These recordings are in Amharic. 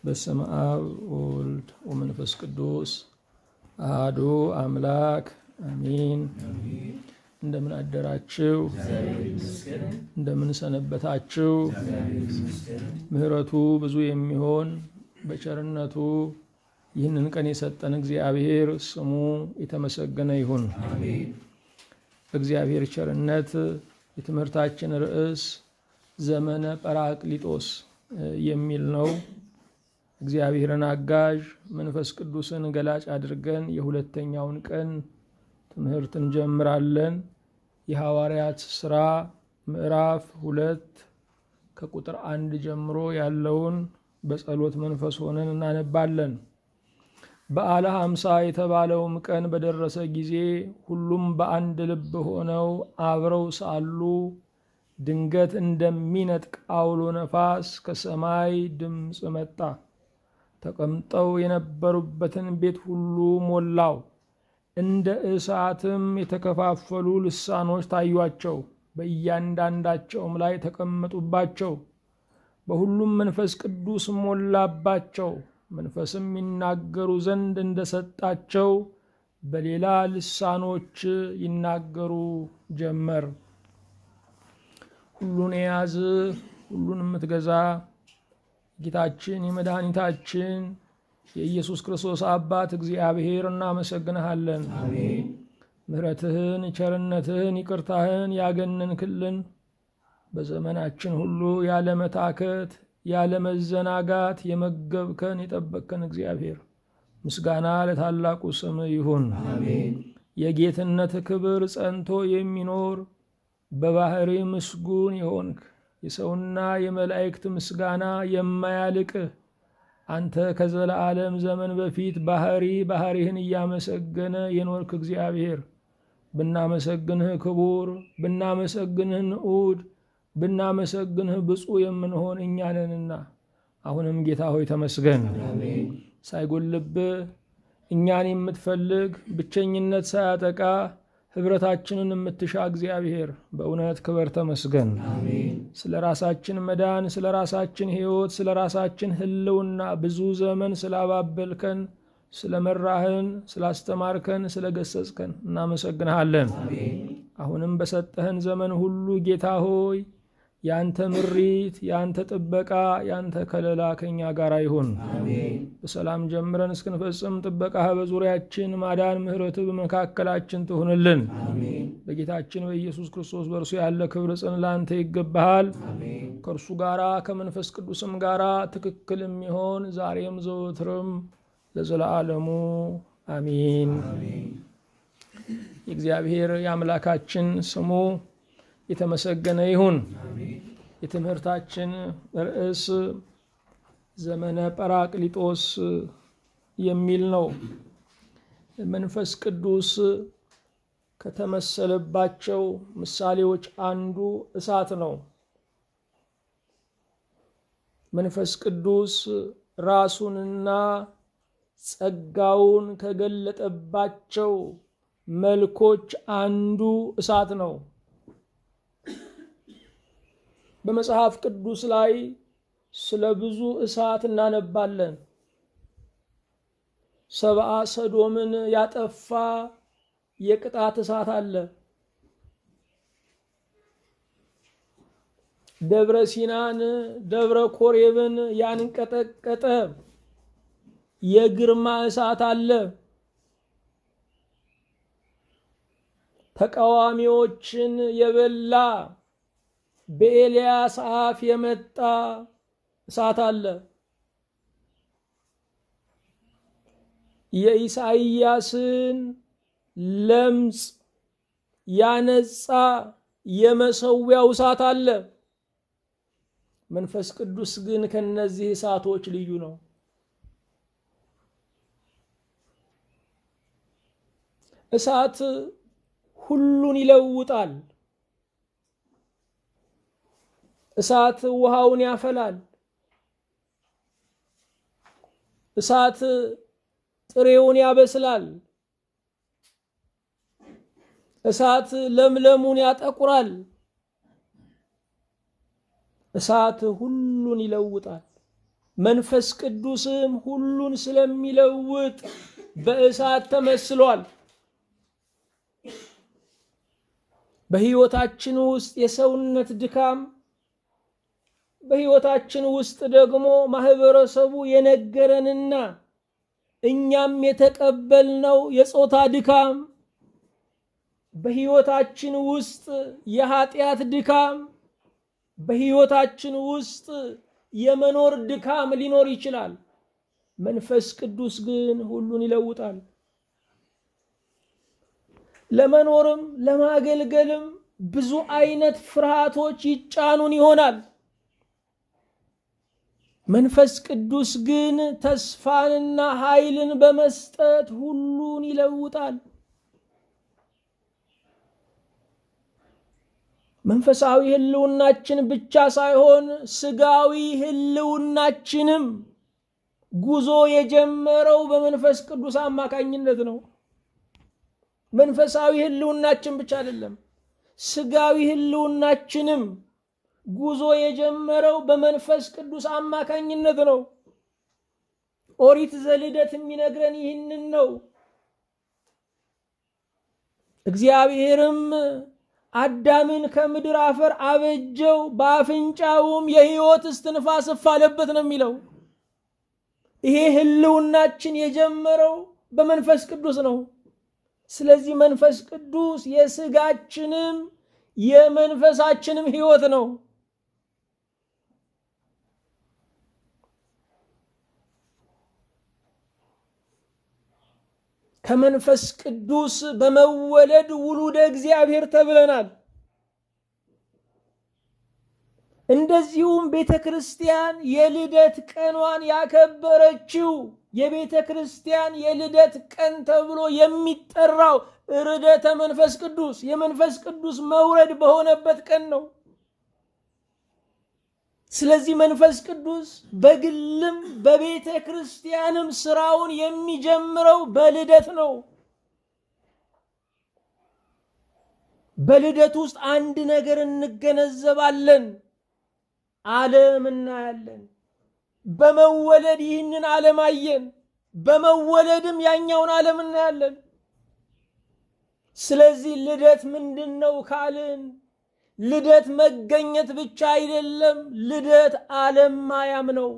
በስመ አብ ወወልድ ወመንፈስ ቅዱስ አሐዱ አምላክ አሚን። እንደምን አደራችሁ? እንደምን ሰነበታችሁ? ምሕረቱ ብዙ የሚሆን በቸርነቱ ይህንን ቀን የሰጠን እግዚአብሔር ስሙ የተመሰገነ ይሁን። በእግዚአብሔር ቸርነት የትምህርታችን ርዕስ ዘመነ ጰራቅሊጦስ የሚል ነው። እግዚአብሔርን አጋዥ መንፈስ ቅዱስን ገላጭ አድርገን የሁለተኛውን ቀን ትምህርት እንጀምራለን። የሐዋርያት ሥራ ምዕራፍ ሁለት ከቁጥር አንድ ጀምሮ ያለውን በጸሎት መንፈስ ሆነን እናነባለን። በዓለ ሐምሳ የተባለውም ቀን በደረሰ ጊዜ ሁሉም በአንድ ልብ ሆነው አብረው ሳሉ ድንገት እንደሚነጥቅ አውሎ ነፋስ ከሰማይ ድምፅ መጣ። ተቀምጠው የነበሩበትን ቤት ሁሉ ሞላው። እንደ እሳትም የተከፋፈሉ ልሳኖች ታዩአቸው፣ በእያንዳንዳቸውም ላይ ተቀመጡባቸው። በሁሉም መንፈስ ቅዱስ ሞላባቸው። መንፈስም ይናገሩ ዘንድ እንደሰጣቸው በሌላ ልሳኖች ይናገሩ ጀመር። ሁሉን የያዝ ሁሉን የምትገዛ ጌታችን የመድኃኒታችን የኢየሱስ ክርስቶስ አባት እግዚአብሔር እናመሰግንሃለን። ምሕረትህን፣ ቸርነትህን፣ ይቅርታህን ያገነንክልን በዘመናችን ሁሉ ያለ መታከት ያለ መዘናጋት የመገብከን የጠበቅከን እግዚአብሔር ምስጋና ለታላቁ ስም ይሁን። የጌትነት ክብር ጸንቶ የሚኖር በባህሪ ምስጉን የሆንክ የሰውና የመላእክት ምስጋና የማያልቅህ አንተ ከዘለዓለም ዘመን በፊት ባህሪ ባህሪህን እያመሰገነ የኖርክ እግዚአብሔር ብናመሰግንህ ክቡር፣ ብናመሰግንህ ንዑድ፣ ብናመሰግንህ ብፁዕ የምንሆን እኛ ነንና አሁንም ጌታ ሆይ ተመስገን። ሳይጎልብህ እኛን የምትፈልግ ብቸኝነት ሳያጠቃ ህብረታችንን የምትሻ እግዚአብሔር በእውነት ክበር ተመስገን። ስለ ራሳችን መዳን፣ ስለ ራሳችን ሕይወት፣ ስለ ራሳችን ህልውና ብዙ ዘመን ስላባበልከን፣ ስለ መራህን፣ ስላስተማርከን፣ ስለ ገሰጽከን እናመሰግንሃለን። አሁንም በሰጠህን ዘመን ሁሉ ጌታ ሆይ ያንተ ምሪት፣ ያንተ ጥበቃ፣ ያንተ ከለላ ከኛ ጋር ይሁን። በሰላም ጀምረን እስክንፈጽም ጥበቃህ በዙሪያችን ማዳን፣ ምሕረት በመካከላችን ትሁንልን። በጌታችን በኢየሱስ ክርስቶስ በእርሱ ያለ ክብር ጽን ላንተ ይገባሃል። ከእርሱ ጋራ ከመንፈስ ቅዱስም ጋራ ትክክል የሚሆን ዛሬም ዘወትርም ለዘለዓለሙ አሚን። የእግዚአብሔር የአምላካችን ስሙ የተመሰገነ ይሁን። የትምህርታችን ርዕስ ዘመነ ጰራቅሊጦስ የሚል ነው። መንፈስ ቅዱስ ከተመሰለባቸው ምሳሌዎች አንዱ እሳት ነው። መንፈስ ቅዱስ ራሱንና ጸጋውን ከገለጠባቸው መልኮች አንዱ እሳት ነው። በመጽሐፍ ቅዱስ ላይ ስለ ብዙ እሳት እናነባለን። ሰብአ ሰዶምን ያጠፋ የቅጣት እሳት አለ። ደብረ ሲናን ደብረ ኮሬብን ያንቀጠቀጠ የግርማ እሳት አለ። ተቃዋሚዎችን የበላ በኤልያስ አፍ የመጣ እሳት አለ። የኢሳይያስን ለምጽ ያነጻ የመሰዊያው እሳት አለ። መንፈስ ቅዱስ ግን ከነዚህ እሳቶች ልዩ ነው። እሳት ሁሉን ይለውጣል። እሳት ውሃውን ያፈላል። እሳት ጥሬውን ያበስላል። እሳት ለምለሙን ያጠቁራል። እሳት ሁሉን ይለውጣል። መንፈስ ቅዱስም ሁሉን ስለሚለውጥ በእሳት ተመስሏል። በሕይወታችን ውስጥ የሰውነት ድካም፣ በሕይወታችን ውስጥ ደግሞ ማህበረሰቡ የነገረንና እኛም የተቀበልነው የጾታ ድካም፣ በሕይወታችን ውስጥ የኃጢአት ድካም፣ በሕይወታችን ውስጥ የመኖር ድካም ሊኖር ይችላል። መንፈስ ቅዱስ ግን ሁሉን ይለውጣል። ለመኖርም ለማገልገልም ብዙ አይነት ፍርሃቶች ይጫኑን ይሆናል። መንፈስ ቅዱስ ግን ተስፋንና ኃይልን በመስጠት ሁሉን ይለውጣል። መንፈሳዊ ህልውናችን ብቻ ሳይሆን ስጋዊ ህልውናችንም ጉዞ የጀመረው በመንፈስ ቅዱስ አማካኝነት ነው። መንፈሳዊ ህልውናችን ብቻ አይደለም፣ ስጋዊ ህልውናችንም ጉዞ የጀመረው በመንፈስ ቅዱስ አማካኝነት ነው። ኦሪት ዘልደት የሚነግረን ይህንን ነው። እግዚአብሔርም አዳምን ከምድር አፈር አበጀው፣ በአፍንጫውም የህይወት እስትንፋስ እፍ አለበት ነው የሚለው። ይሄ ህልውናችን የጀመረው በመንፈስ ቅዱስ ነው። ስለዚህ መንፈስ ቅዱስ የስጋችንም የመንፈሳችንም ህይወት ነው። ከመንፈስ ቅዱስ በመወለድ ውሉደ እግዚአብሔር ተብለናል። እንደዚሁም ቤተ ክርስቲያን የልደት ቀኗን ያከበረችው የቤተ ክርስቲያን የልደት ቀን ተብሎ የሚጠራው ርደተ መንፈስ ቅዱስ የመንፈስ ቅዱስ መውረድ በሆነበት ቀን ነው። ስለዚህ መንፈስ ቅዱስ በግልም በቤተ ክርስቲያንም ስራውን የሚጀምረው በልደት ነው። በልደት ውስጥ አንድ ነገር እንገነዘባለን። ዓለም እናያለን። በመወለድ ይህንን ዓለም አየን። በመወለድም ያኛውን ዓለም እናያለን። ስለዚህ ልደት ምንድን ነው ካልን ልደት መገኘት ብቻ አይደለም። ልደት ዓለም ማያም ነው።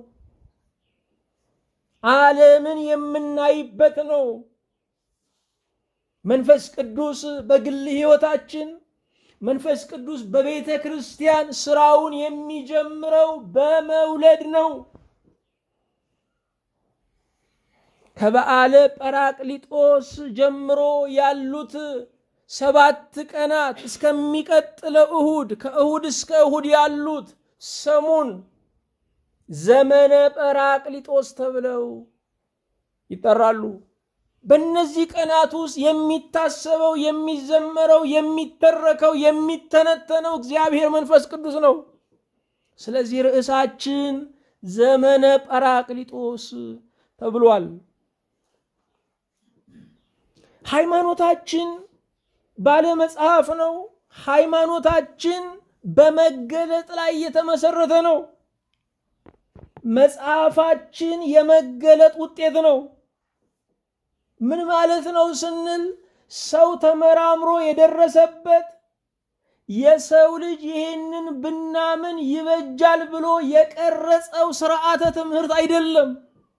ዓለምን የምናይበት ነው። መንፈስ ቅዱስ በግል ሕይወታችን መንፈስ ቅዱስ በቤተ ክርስቲያን ስራውን የሚጀምረው በመውለድ ነው። ከበዓለ ጰራቅሊጦስ ጀምሮ ያሉት ሰባት ቀናት እስከሚቀጥለው እሁድ ከእሁድ እስከ እሁድ ያሉት ሰሙን ዘመነ ጰራቅሊጦስ ተብለው ይጠራሉ። በእነዚህ ቀናት ውስጥ የሚታሰበው፣ የሚዘመረው፣ የሚተረከው፣ የሚተነተነው እግዚአብሔር መንፈስ ቅዱስ ነው። ስለዚህ ርዕሳችን ዘመነ ጰራቅሊጦስ ተብሏል። ሃይማኖታችን ባለ መጽሐፍ ነው። ሃይማኖታችን በመገለጥ ላይ የተመሰረተ ነው። መጽሐፋችን የመገለጥ ውጤት ነው። ምን ማለት ነው ስንል ሰው ተመራምሮ የደረሰበት የሰው ልጅ ይህንን ብናምን ይበጃል ብሎ የቀረጸው ስርዓተ ትምህርት አይደለም።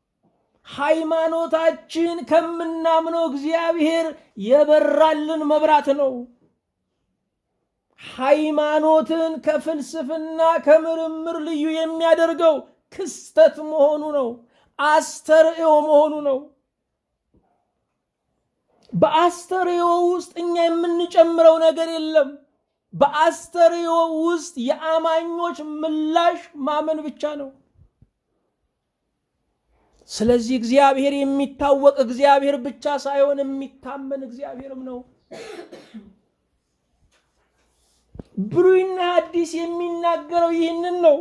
ሃይማኖታችን ከምናምነው እግዚአብሔር የበራልን መብራት ነው። ሃይማኖትን ከፍልስፍና ከምርምር ልዩ የሚያደርገው ክስተት መሆኑ ነው። አስተርእዮ መሆኑ ነው። በአስተርእዮ ውስጥ እኛ የምንጨምረው ነገር የለም። በአስተርእዮ ውስጥ የአማኞች ምላሽ ማመን ብቻ ነው። ስለዚህ እግዚአብሔር የሚታወቅ እግዚአብሔር ብቻ ሳይሆን የሚታመን እግዚአብሔርም ነው። ብሉይና አዲስ የሚናገረው ይህንን ነው።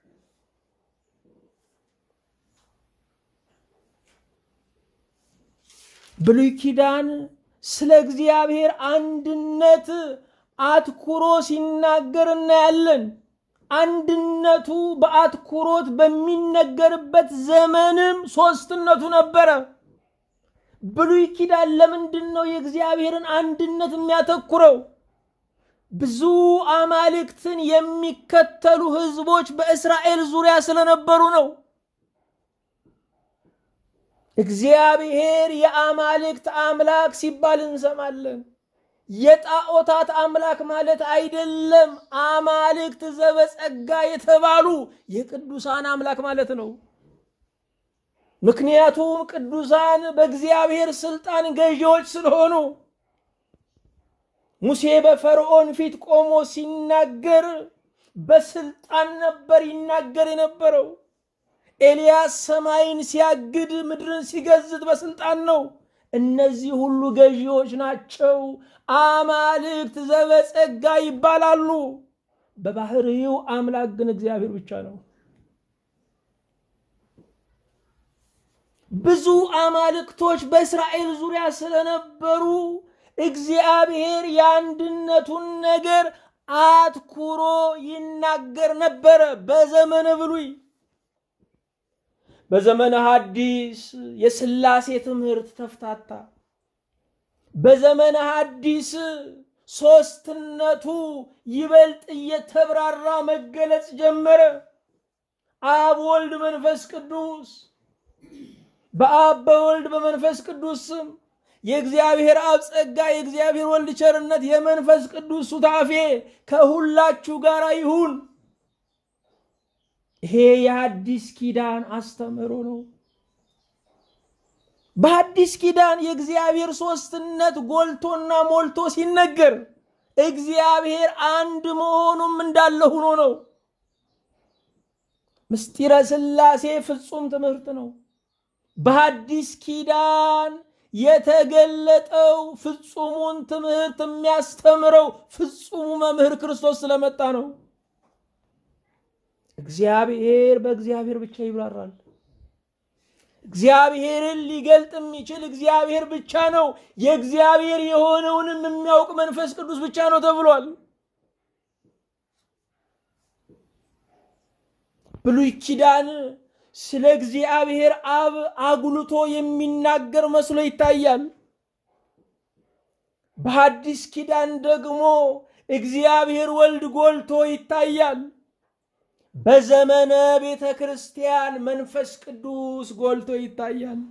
ብሉይ ኪዳን ስለ እግዚአብሔር አንድነት አትኩሮ ሲናገር እናያለን። አንድነቱ በአትኩሮት በሚነገርበት ዘመንም ሶስትነቱ ነበረ። ብሉይ ኪዳን ለምንድን ነው የእግዚአብሔርን አንድነት የሚያተኩረው? ብዙ አማልክትን የሚከተሉ ህዝቦች በእስራኤል ዙሪያ ስለነበሩ ነው። እግዚአብሔር የአማልክት አምላክ ሲባል እንሰማለን። የጣዖታት አምላክ ማለት አይደለም። አማልክት ዘበጸጋ የተባሉ የቅዱሳን አምላክ ማለት ነው። ምክንያቱም ቅዱሳን በእግዚአብሔር ስልጣን ገዢዎች ስለሆኑ ሙሴ በፈርዖን ፊት ቆሞ ሲናገር በስልጣን ነበር ይናገር የነበረው። ኤልያስ ሰማይን ሲያግድ ምድርን ሲገዝት በስልጣን ነው። እነዚህ ሁሉ ገዢዎች ናቸው። አማልክት ዘበጸጋ ይባላሉ። በባህሪው አምላክ ግን እግዚአብሔር ብቻ ነው። ብዙ አማልክቶች በእስራኤል ዙሪያ ስለነበሩ እግዚአብሔር የአንድነቱን ነገር አትኩሮ ይናገር ነበረ በዘመነ ብሉይ። በዘመነ ሐዲስ የሥላሴ ትምህርት ተፍታታ። በዘመነ ሐዲስ ሦስትነቱ ይበልጥ እየተብራራ መገለጽ ጀመረ። አብ፣ ወልድ፣ መንፈስ ቅዱስ በአብ በወልድ በመንፈስ ቅዱስ ስም የእግዚአብሔር አብ ጸጋ፣ የእግዚአብሔር ወልድ ቸርነት፣ የመንፈስ ቅዱስ ሱታፌ ከሁላችሁ ጋር ይሁን። ይሄ የሐዲስ ኪዳን አስተምህሮ ነው። በሐዲስ ኪዳን የእግዚአብሔር ሦስትነት ጎልቶና ሞልቶ ሲነገር እግዚአብሔር አንድ መሆኑም እንዳለ ሆኖ ነው። ምስጢረ ሥላሴ ፍጹም ትምህርት ነው። በሐዲስ ኪዳን የተገለጠው ፍጹሙን ትምህርት የሚያስተምረው ፍጹሙ መምህር ክርስቶስ ስለመጣ ነው። እግዚአብሔር በእግዚአብሔር ብቻ ይብራራል። እግዚአብሔርን ሊገልጥ የሚችል እግዚአብሔር ብቻ ነው። የእግዚአብሔር የሆነውንም የሚያውቅ መንፈስ ቅዱስ ብቻ ነው ተብሏል። ብሉይ ኪዳን ስለ እግዚአብሔር አብ አጉልቶ የሚናገር መስሎ ይታያል። በሐዲስ ኪዳን ደግሞ እግዚአብሔር ወልድ ጎልቶ ይታያል። በዘመነ ቤተ ክርስቲያን መንፈስ ቅዱስ ጎልቶ ይታያል።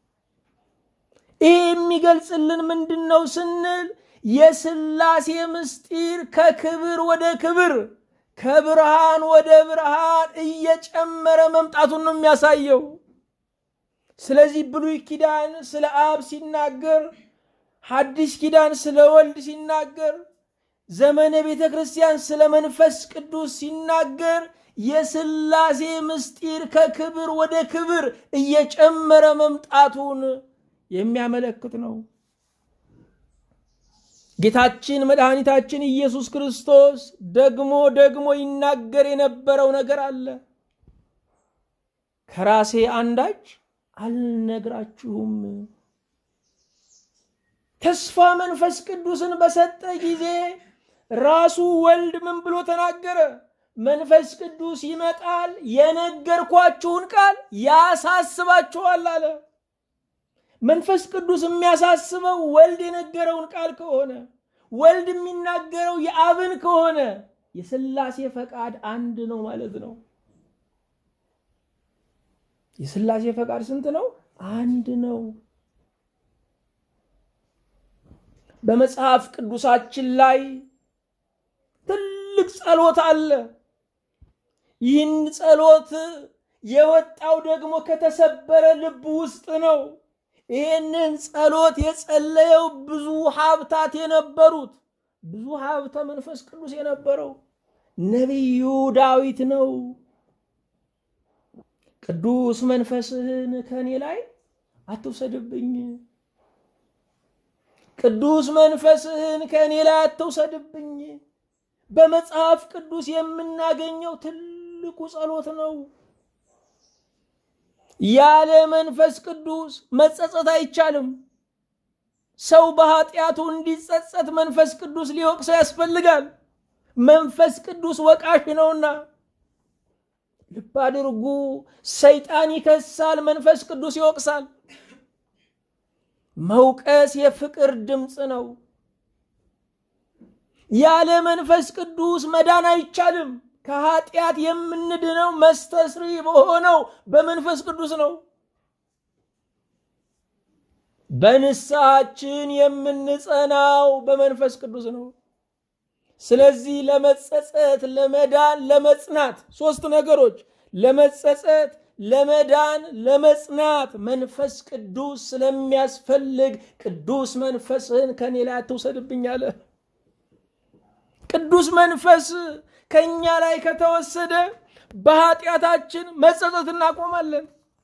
ይህ የሚገልጽልን ምንድን ነው ስንል የሥላሴ ምስጢር ከክብር ወደ ክብር ከብርሃን ወደ ብርሃን እየጨመረ መምጣቱን ነው የሚያሳየው። ስለዚህ ብሉይ ኪዳን ስለ አብ ሲናገር፣ ሐዲስ ኪዳን ስለ ወልድ ሲናገር፣ ዘመነ ቤተ ክርስቲያን ስለ መንፈስ ቅዱስ ሲናገር የሥላሴ ምስጢር ከክብር ወደ ክብር እየጨመረ መምጣቱን የሚያመለክት ነው። ጌታችን መድኃኒታችን ኢየሱስ ክርስቶስ ደግሞ ደግሞ ይናገር የነበረው ነገር አለ። ከራሴ አንዳች አልነግራችሁም። ተስፋ መንፈስ ቅዱስን በሰጠ ጊዜ ራሱ ወልድ ምን ብሎ ተናገረ? መንፈስ ቅዱስ ይመጣል፣ የነገርኳችሁን ቃል ያሳስባችኋል አለ። መንፈስ ቅዱስ የሚያሳስበው ወልድ የነገረውን ቃል ከሆነ ወልድ የሚናገረው የአብን ከሆነ የሥላሴ ፈቃድ አንድ ነው ማለት ነው። የሥላሴ ፈቃድ ስንት ነው? አንድ ነው። በመጽሐፍ ቅዱሳችን ላይ ትልቅ ጸሎት አለ። ይህን ጸሎት የወጣው ደግሞ ከተሰበረ ልብ ውስጥ ነው። ይህንን ጸሎት የጸለየው ብዙ ሀብታት የነበሩት ብዙ ሀብተ መንፈስ ቅዱስ የነበረው ነቢዩ ዳዊት ነው። ቅዱስ መንፈስህን ከእኔ ላይ አትውሰድብኝ፣ ቅዱስ መንፈስህን ከእኔ ላይ አትውሰድብኝ። በመጽሐፍ ቅዱስ የምናገኘው ትልቁ ጸሎት ነው። ያለ መንፈስ ቅዱስ መጸጸት አይቻልም። ሰው በኃጢአቱ እንዲጸጸት መንፈስ ቅዱስ ሊወቅሰው ያስፈልጋል። መንፈስ ቅዱስ ወቃሽ ነውና። ልብ አድርጉ። ሰይጣን ይከሳል፣ መንፈስ ቅዱስ ይወቅሳል። መውቀስ የፍቅር ድምፅ ነው። ያለ መንፈስ ቅዱስ መዳን አይቻልም። ከኃጢአት የምንድነው መስተስሪ በሆነው በመንፈስ ቅዱስ ነው። በንስሐችን የምንጸናው በመንፈስ ቅዱስ ነው። ስለዚህ ለመጸጸት፣ ለመዳን፣ ለመጽናት ሶስት ነገሮች ለመጸጸት፣ ለመዳን፣ ለመጽናት መንፈስ ቅዱስ ስለሚያስፈልግ ቅዱስ መንፈስህን ከኔ ላይ አትውሰድብኝ አለ። ቅዱስ መንፈስ ከእኛ ላይ ከተወሰደ በኃጢአታችን መጸጸት እናቆማለን።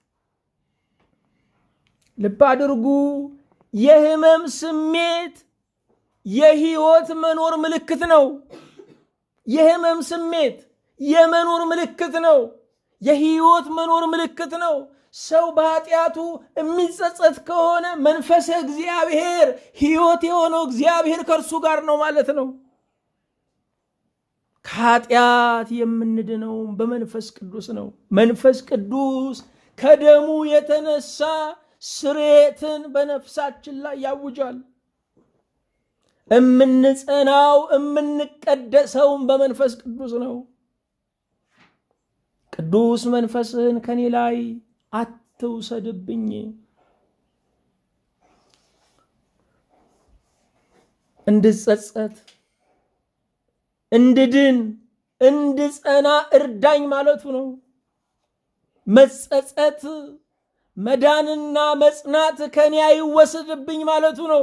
ልብ አድርጉ። የህመም ስሜት የህይወት መኖር ምልክት ነው። የህመም ስሜት የመኖር ምልክት ነው። የህይወት መኖር ምልክት ነው። ሰው በኃጢአቱ የሚጸጸት ከሆነ መንፈሰ እግዚአብሔር ህይወት የሆነው እግዚአብሔር ከእርሱ ጋር ነው ማለት ነው። ከኃጢአት የምንድነው በመንፈስ ቅዱስ ነው። መንፈስ ቅዱስ ከደሙ የተነሳ ስሬትን በነፍሳችን ላይ ያውጃል። እምንጸናው እምንቀደሰውም በመንፈስ ቅዱስ ነው። ቅዱስ መንፈስህን ከኔ ላይ አትውሰድብኝ። እንድጸጸት፣ እንድድን፣ እንድጸና እርዳኝ ማለቱ ነው። መጸጸት መዳንና መጽናት ከኔ አይወሰድብኝ ማለቱ ነው።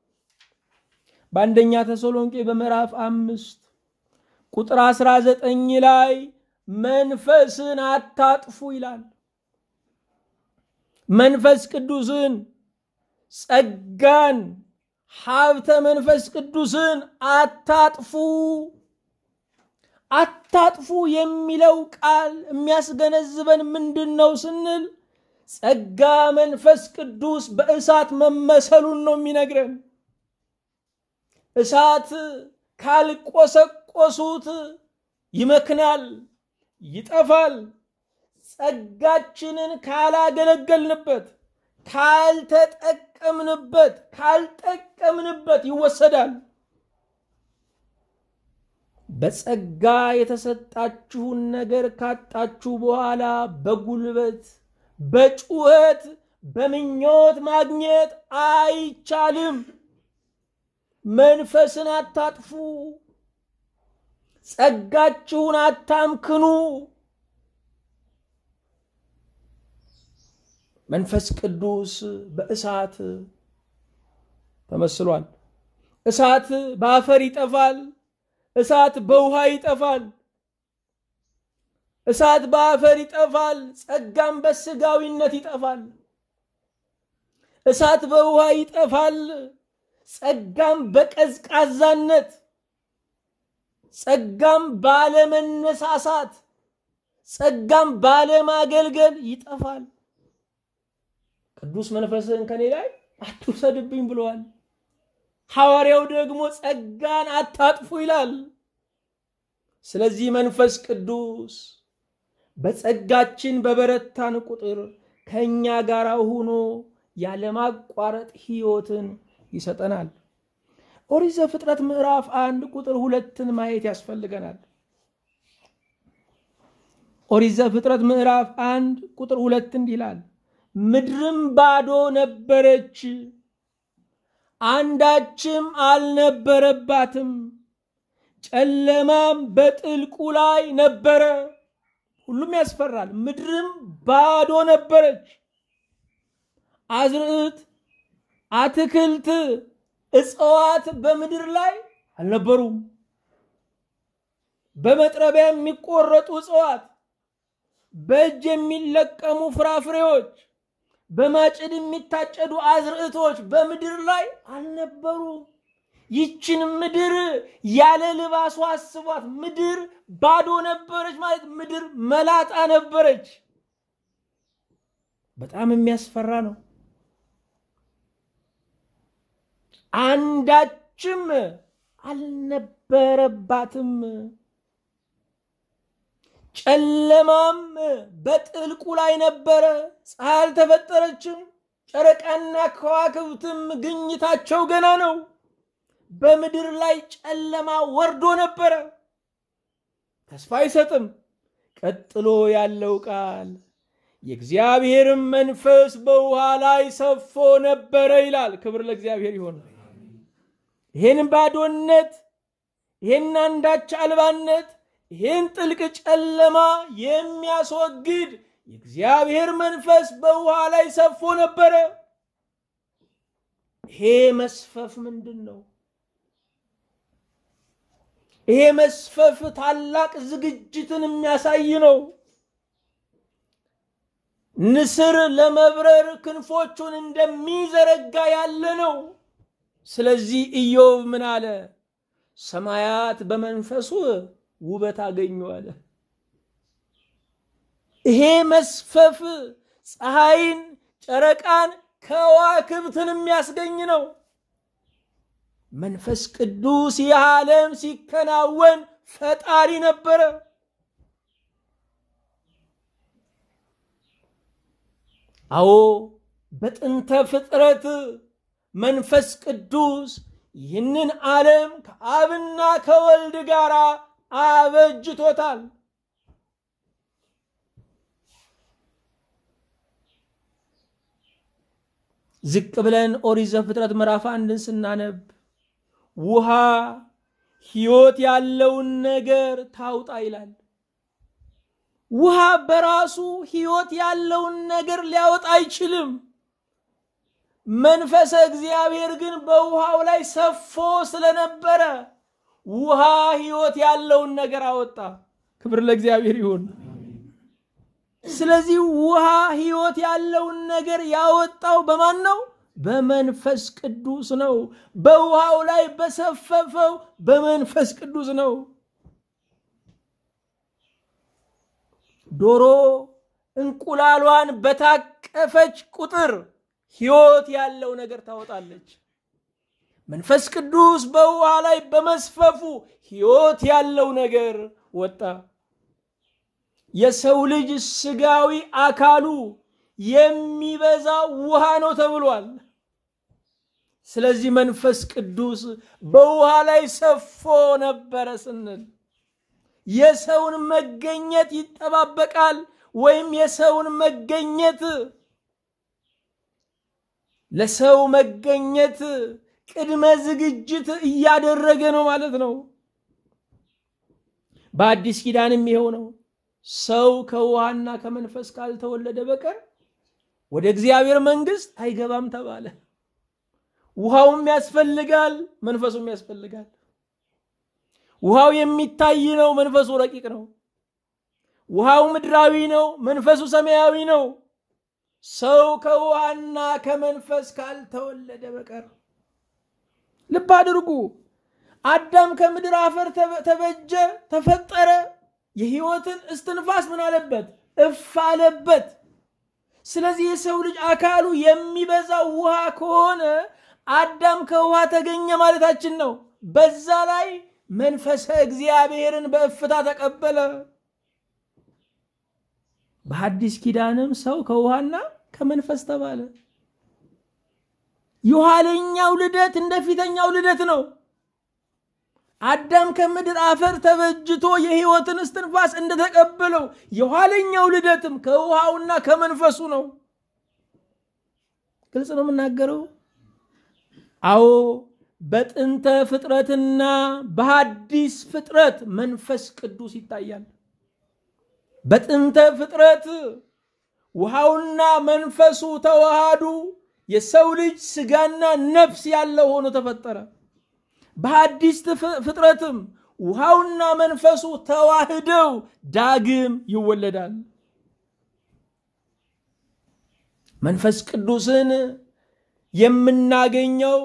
በአንደኛ ተሰሎንቄ በምዕራፍ አምስት ቁጥር አስራ ዘጠኝ ላይ መንፈስን አታጥፉ ይላል። መንፈስ ቅዱስን ጸጋን፣ ሀብተ መንፈስ ቅዱስን አታጥፉ። አታጥፉ የሚለው ቃል የሚያስገነዝበን ምንድን ነው ስንል ጸጋ መንፈስ ቅዱስ በእሳት መመሰሉን ነው የሚነግረን። እሳት ካልቆሰቆሱት ይመክናል፣ ይጠፋል። ጸጋችንን ካላገለገልንበት፣ ካልተጠቀምንበት፣ ካልጠቀምንበት ይወሰዳል። በጸጋ የተሰጣችሁን ነገር ካጣችሁ በኋላ በጉልበት በጩኸት በምኞት ማግኘት አይቻልም። መንፈስን አታጥፉ፣ ጸጋችሁን አታምክኑ። መንፈስ ቅዱስ በእሳት ተመስሏል። እሳት በአፈር ይጠፋል። እሳት በውሃ ይጠፋል። እሳት በአፈር ይጠፋል። ጸጋም በስጋዊነት ይጠፋል። እሳት በውሃ ይጠፋል። ጸጋም በቀዝቃዛነት፣ ጸጋም ባለመነሳሳት፣ ጸጋም ባለማገልገል ይጠፋል። ቅዱስ መንፈስህን ከኔ ላይ አትውሰድብኝ ብለዋል። ሐዋርያው ደግሞ ጸጋን አታጥፉ ይላል። ስለዚህ መንፈስ ቅዱስ በጸጋችን በበረታን ቁጥር ከእኛ ጋር ሆኖ ያለማቋረጥ ሕይወትን ይሰጠናል። ኦሪት ዘፍጥረት ምዕራፍ አንድ ቁጥር ሁለትን ማየት ያስፈልገናል። ኦሪት ዘፍጥረት ምዕራፍ አንድ ቁጥር ሁለት እንዲህ ይላል፣ ምድርም ባዶ ነበረች፣ አንዳችም አልነበረባትም፣ ጨለማም በጥልቁ ላይ ነበረ። ሁሉም ያስፈራል። ምድርም ባዶ ነበረች። አዝርዕት፣ አትክልት፣ እጽዋት በምድር ላይ አልነበሩም። በመጥረቢያ የሚቆረጡ እጽዋት፣ በእጅ የሚለቀሙ ፍራፍሬዎች፣ በማጭድ የሚታጨዱ አዝርዕቶች በምድር ላይ አልነበሩም። ይችን ምድር ያለ ልባሷ አስቧት። ምድር ባዶ ነበረች ማለት ምድር መላጣ ነበረች። በጣም የሚያስፈራ ነው። አንዳችም አልነበረባትም። ጨለማም በጥልቁ ላይ ነበረ። ፀሐይ አልተፈጠረችም። ጨረቃና ከዋክብትም ግኝታቸው ገና ነው። በምድር ላይ ጨለማ ወርዶ ነበረ። ተስፋ አይሰጥም። ቀጥሎ ያለው ቃል የእግዚአብሔርም መንፈስ በውሃ ላይ ሰፎ ነበረ ይላል። ክብር ለእግዚአብሔር ይሆን። ይህን ባዶነት፣ ይህን አንዳች አልባነት፣ ይህን ጥልቅ ጨለማ የሚያስወግድ የእግዚአብሔር መንፈስ በውሃ ላይ ሰፎ ነበረ። ይሄ መስፈፍ ምንድን ነው? ይሄ መስፈፍ ታላቅ ዝግጅትን የሚያሳይ ነው። ንስር ለመብረር ክንፎቹን እንደሚዘረጋ ያለ ነው። ስለዚህ ኢዮብ ምን አለ? ሰማያት በመንፈሱ ውበት አገኙ አለ። ይሄ መስፈፍ ፀሐይን፣ ጨረቃን፣ ከዋክብትን የሚያስገኝ ነው። መንፈስ ቅዱስ ይህ ዓለም ሲከናወን ፈጣሪ ነበረ። አዎ በጥንተ ፍጥረት መንፈስ ቅዱስ ይህንን ዓለም ከአብና ከወልድ ጋር አበጅቶታል። ዝቅ ብለን ኦሪት ዘፍጥረት ምዕራፍ አንድን ስናነብ ውሃ ሕይወት ያለውን ነገር ታውጣ ይላል። ውሃ በራሱ ሕይወት ያለውን ነገር ሊያወጣ አይችልም። መንፈሰ እግዚአብሔር ግን በውሃው ላይ ሰፎ ስለነበረ ውሃ ሕይወት ያለውን ነገር አወጣ። ክብር ለእግዚአብሔር ይሁን። ስለዚህ ውሃ ሕይወት ያለውን ነገር ያወጣው በማን ነው? በመንፈስ ቅዱስ ነው። በውሃው ላይ በሰፈፈው በመንፈስ ቅዱስ ነው። ዶሮ እንቁላሏን በታቀፈች ቁጥር ሕይወት ያለው ነገር ታወጣለች። መንፈስ ቅዱስ በውሃ ላይ በመስፈፉ ሕይወት ያለው ነገር ወጣ። የሰው ልጅ ስጋዊ አካሉ የሚበዛ ውሃ ነው ተብሏል። ስለዚህ መንፈስ ቅዱስ በውሃ ላይ ሰፎ ነበረ ስንል የሰውን መገኘት ይጠባበቃል ወይም የሰውን መገኘት ለሰው መገኘት ቅድመ ዝግጅት እያደረገ ነው ማለት ነው። በአዲስ ኪዳንም ይኸው ነው። ሰው ከውሃና ከመንፈስ ካልተወለደ በቀር ወደ እግዚአብሔር መንግሥት አይገባም ተባለ። ውሃውም ያስፈልጋል፣ መንፈሱም ያስፈልጋል። ውሃው የሚታይ ነው፣ መንፈሱ ረቂቅ ነው። ውሃው ምድራዊ ነው፣ መንፈሱ ሰማያዊ ነው። ሰው ከውሃና ከመንፈስ ካልተወለደ በቀር ልብ አድርጉ። አዳም ከምድር አፈር ተበጀ፣ ተፈጠረ። የሕይወትን እስትንፋስ ምን አለበት? እፍ አለበት። ስለዚህ የሰው ልጅ አካሉ የሚበዛው ውሃ ከሆነ አዳም ከውሃ ተገኘ ማለታችን ነው። በዛ ላይ መንፈሰ እግዚአብሔርን በእፍታ ተቀበለ። በሐዲስ ኪዳንም ሰው ከውሃና ከመንፈስ ተባለ። የኋለኛው ልደት እንደ ፊተኛው ልደት ነው። አዳም ከምድር አፈር ተበጅቶ የሕይወትን እስትንፋስ እንደተቀበለው የኋለኛው ልደትም ከውሃውና ከመንፈሱ ነው። ግልጽ ነው የምናገረው። አዎ በጥንተ ፍጥረትና በሐዲስ ፍጥረት መንፈስ ቅዱስ ይታያል። በጥንተ ፍጥረት ውሃውና መንፈሱ ተዋሃዱ። የሰው ልጅ ስጋና ነፍስ ያለው ሆኖ ተፈጠረ። በሐዲስ ፍጥረትም ውሃውና መንፈሱ ተዋህደው ዳግም ይወለዳል። መንፈስ ቅዱስን የምናገኘው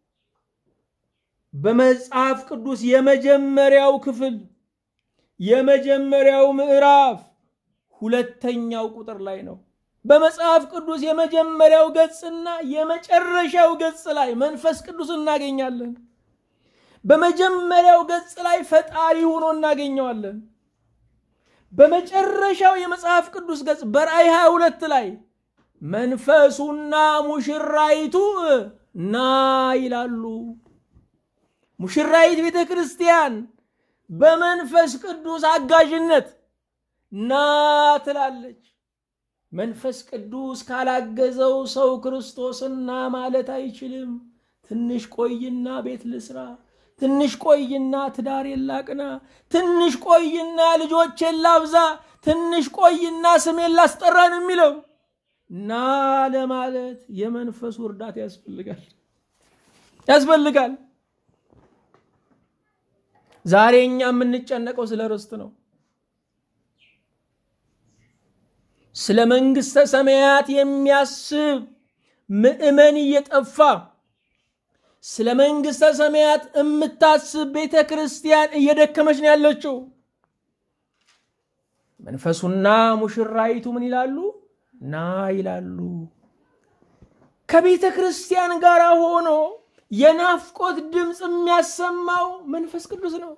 በመጽሐፍ ቅዱስ የመጀመሪያው ክፍል የመጀመሪያው ምዕራፍ ሁለተኛው ቁጥር ላይ ነው። በመጽሐፍ ቅዱስ የመጀመሪያው ገጽና የመጨረሻው ገጽ ላይ መንፈስ ቅዱስ እናገኛለን። በመጀመሪያው ገጽ ላይ ፈጣሪ ሆኖ እናገኘዋለን። በመጨረሻው የመጽሐፍ ቅዱስ ገጽ በራእይ 22 ላይ መንፈሱና ሙሽራይቱ ና ይላሉ። ሙሽራይት ቤተ ክርስቲያን በመንፈስ ቅዱስ አጋዥነት ና ትላለች። መንፈስ ቅዱስ ካላገዘው ሰው ክርስቶስና ማለት አይችልም። ትንሽ ቆይና ቤት ልስራ፣ ትንሽ ቆይና ትዳሬን ላቅና፣ ትንሽ ቆይና ልጆቼን ላብዛ፣ ትንሽ ቆይና ስሜን ላስጠራ ነው የሚለው። ና ለማለት የመንፈሱ እርዳታ ያስፈልጋል ያስፈልጋል። ዛሬ እኛ የምንጨነቀው ስለ ርስት ነው። ስለ መንግሥተ ሰማያት የሚያስብ ምዕመን እየጠፋ ስለ መንግሥተ ሰማያት የምታስብ ቤተ ክርስቲያን እየደከመች ነው ያለችው። መንፈሱና ሙሽራይቱ ምን ይላሉ? ና ይላሉ። ከቤተ ክርስቲያን ጋር ሆኖ የናፍቆት ድምፅ የሚያሰማው መንፈስ ቅዱስ ነው።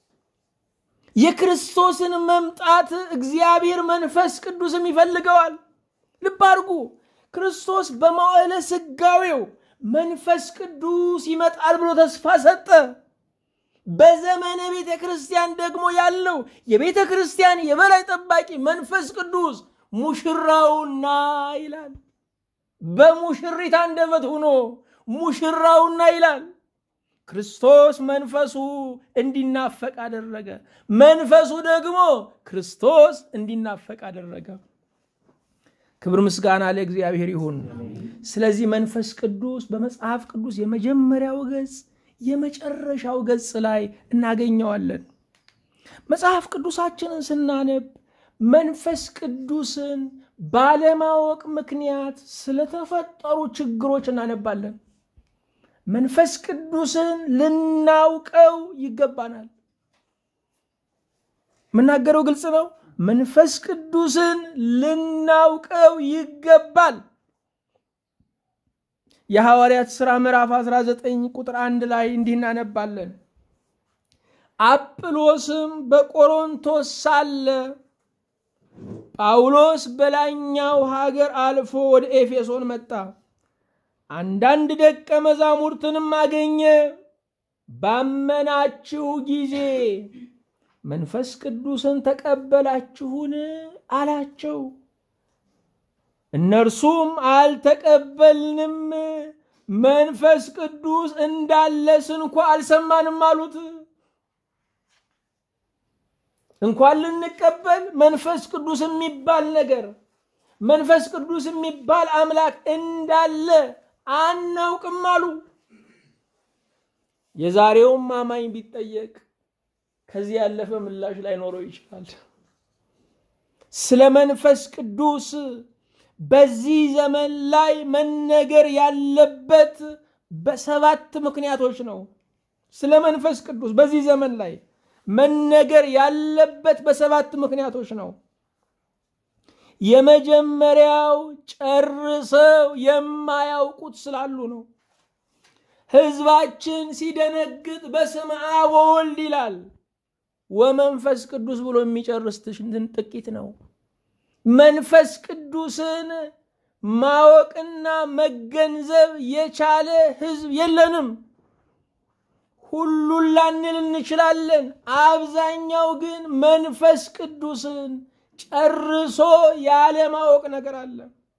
የክርስቶስን መምጣት እግዚአብሔር መንፈስ ቅዱስም ይፈልገዋል። ልብ አድርጉ። ክርስቶስ በመዋዕለ ሥጋዌው መንፈስ ቅዱስ ይመጣል ብሎ ተስፋ ሰጠ። በዘመነ ቤተ ክርስቲያን ደግሞ ያለው የቤተ ክርስቲያን የበላይ ጠባቂ መንፈስ ቅዱስ ሙሽራውና ይላል። በሙሽሪት አንደበት ሆኖ ሙሽራውና ይላል። ክርስቶስ መንፈሱ እንዲናፈቅ አደረገ። መንፈሱ ደግሞ ክርስቶስ እንዲናፈቅ አደረገ። ክብር ምስጋና ለእግዚአብሔር ይሁን። ስለዚህ መንፈስ ቅዱስ በመጽሐፍ ቅዱስ የመጀመሪያው ገጽ የመጨረሻው ገጽ ላይ እናገኘዋለን። መጽሐፍ ቅዱሳችንን ስናነብ መንፈስ ቅዱስን ባለማወቅ ምክንያት ስለተፈጠሩ ችግሮች እናነባለን። መንፈስ ቅዱስን ልናውቀው ይገባናል። የምናገረው ግልጽ ነው። መንፈስ ቅዱስን ልናውቀው ይገባል። የሐዋርያት ሥራ ምዕራፍ 19 ቁጥር አንድ ላይ እንዲህ እናነባለን። አጵሎስም በቆሮንቶስ ሳለ ጳውሎስ በላይኛው ሀገር አልፎ ወደ ኤፌሶን መጣ። አንዳንድ ደቀ መዛሙርትንም አገኘ። ባመናችሁ ጊዜ መንፈስ ቅዱስን ተቀበላችሁን አላቸው። እነርሱም አልተቀበልንም፣ መንፈስ ቅዱስ እንዳለስ እንኳ አልሰማንም አሉት። እንኳን ልንቀበል መንፈስ ቅዱስ የሚባል ነገር መንፈስ ቅዱስ የሚባል አምላክ እንዳለ አናውቅም አሉ። የዛሬውም አማኝ ቢጠየቅ ከዚህ ያለፈ ምላሽ ላይኖረው ይችላል። ስለ መንፈስ ቅዱስ በዚህ ዘመን ላይ መነገር ያለበት በሰባት ምክንያቶች ነው። ስለ መንፈስ ቅዱስ በዚህ ዘመን ላይ መነገር ያለበት በሰባት ምክንያቶች ነው። የመጀመሪያው ጨርሰው የማያውቁት ስላሉ ነው። ሕዝባችን ሲደነግጥ በስመ አብ ወወልድ ይላል። ወመንፈስ ቅዱስ ብሎ የሚጨርስ ጥቂት ነው። መንፈስ ቅዱስን ማወቅና መገንዘብ የቻለ ሕዝብ የለንም። ሁሉን ላንል እንችላለን። አብዛኛው ግን መንፈስ ቅዱስን ጨርሶ ያለማወቅ ነገር አለ።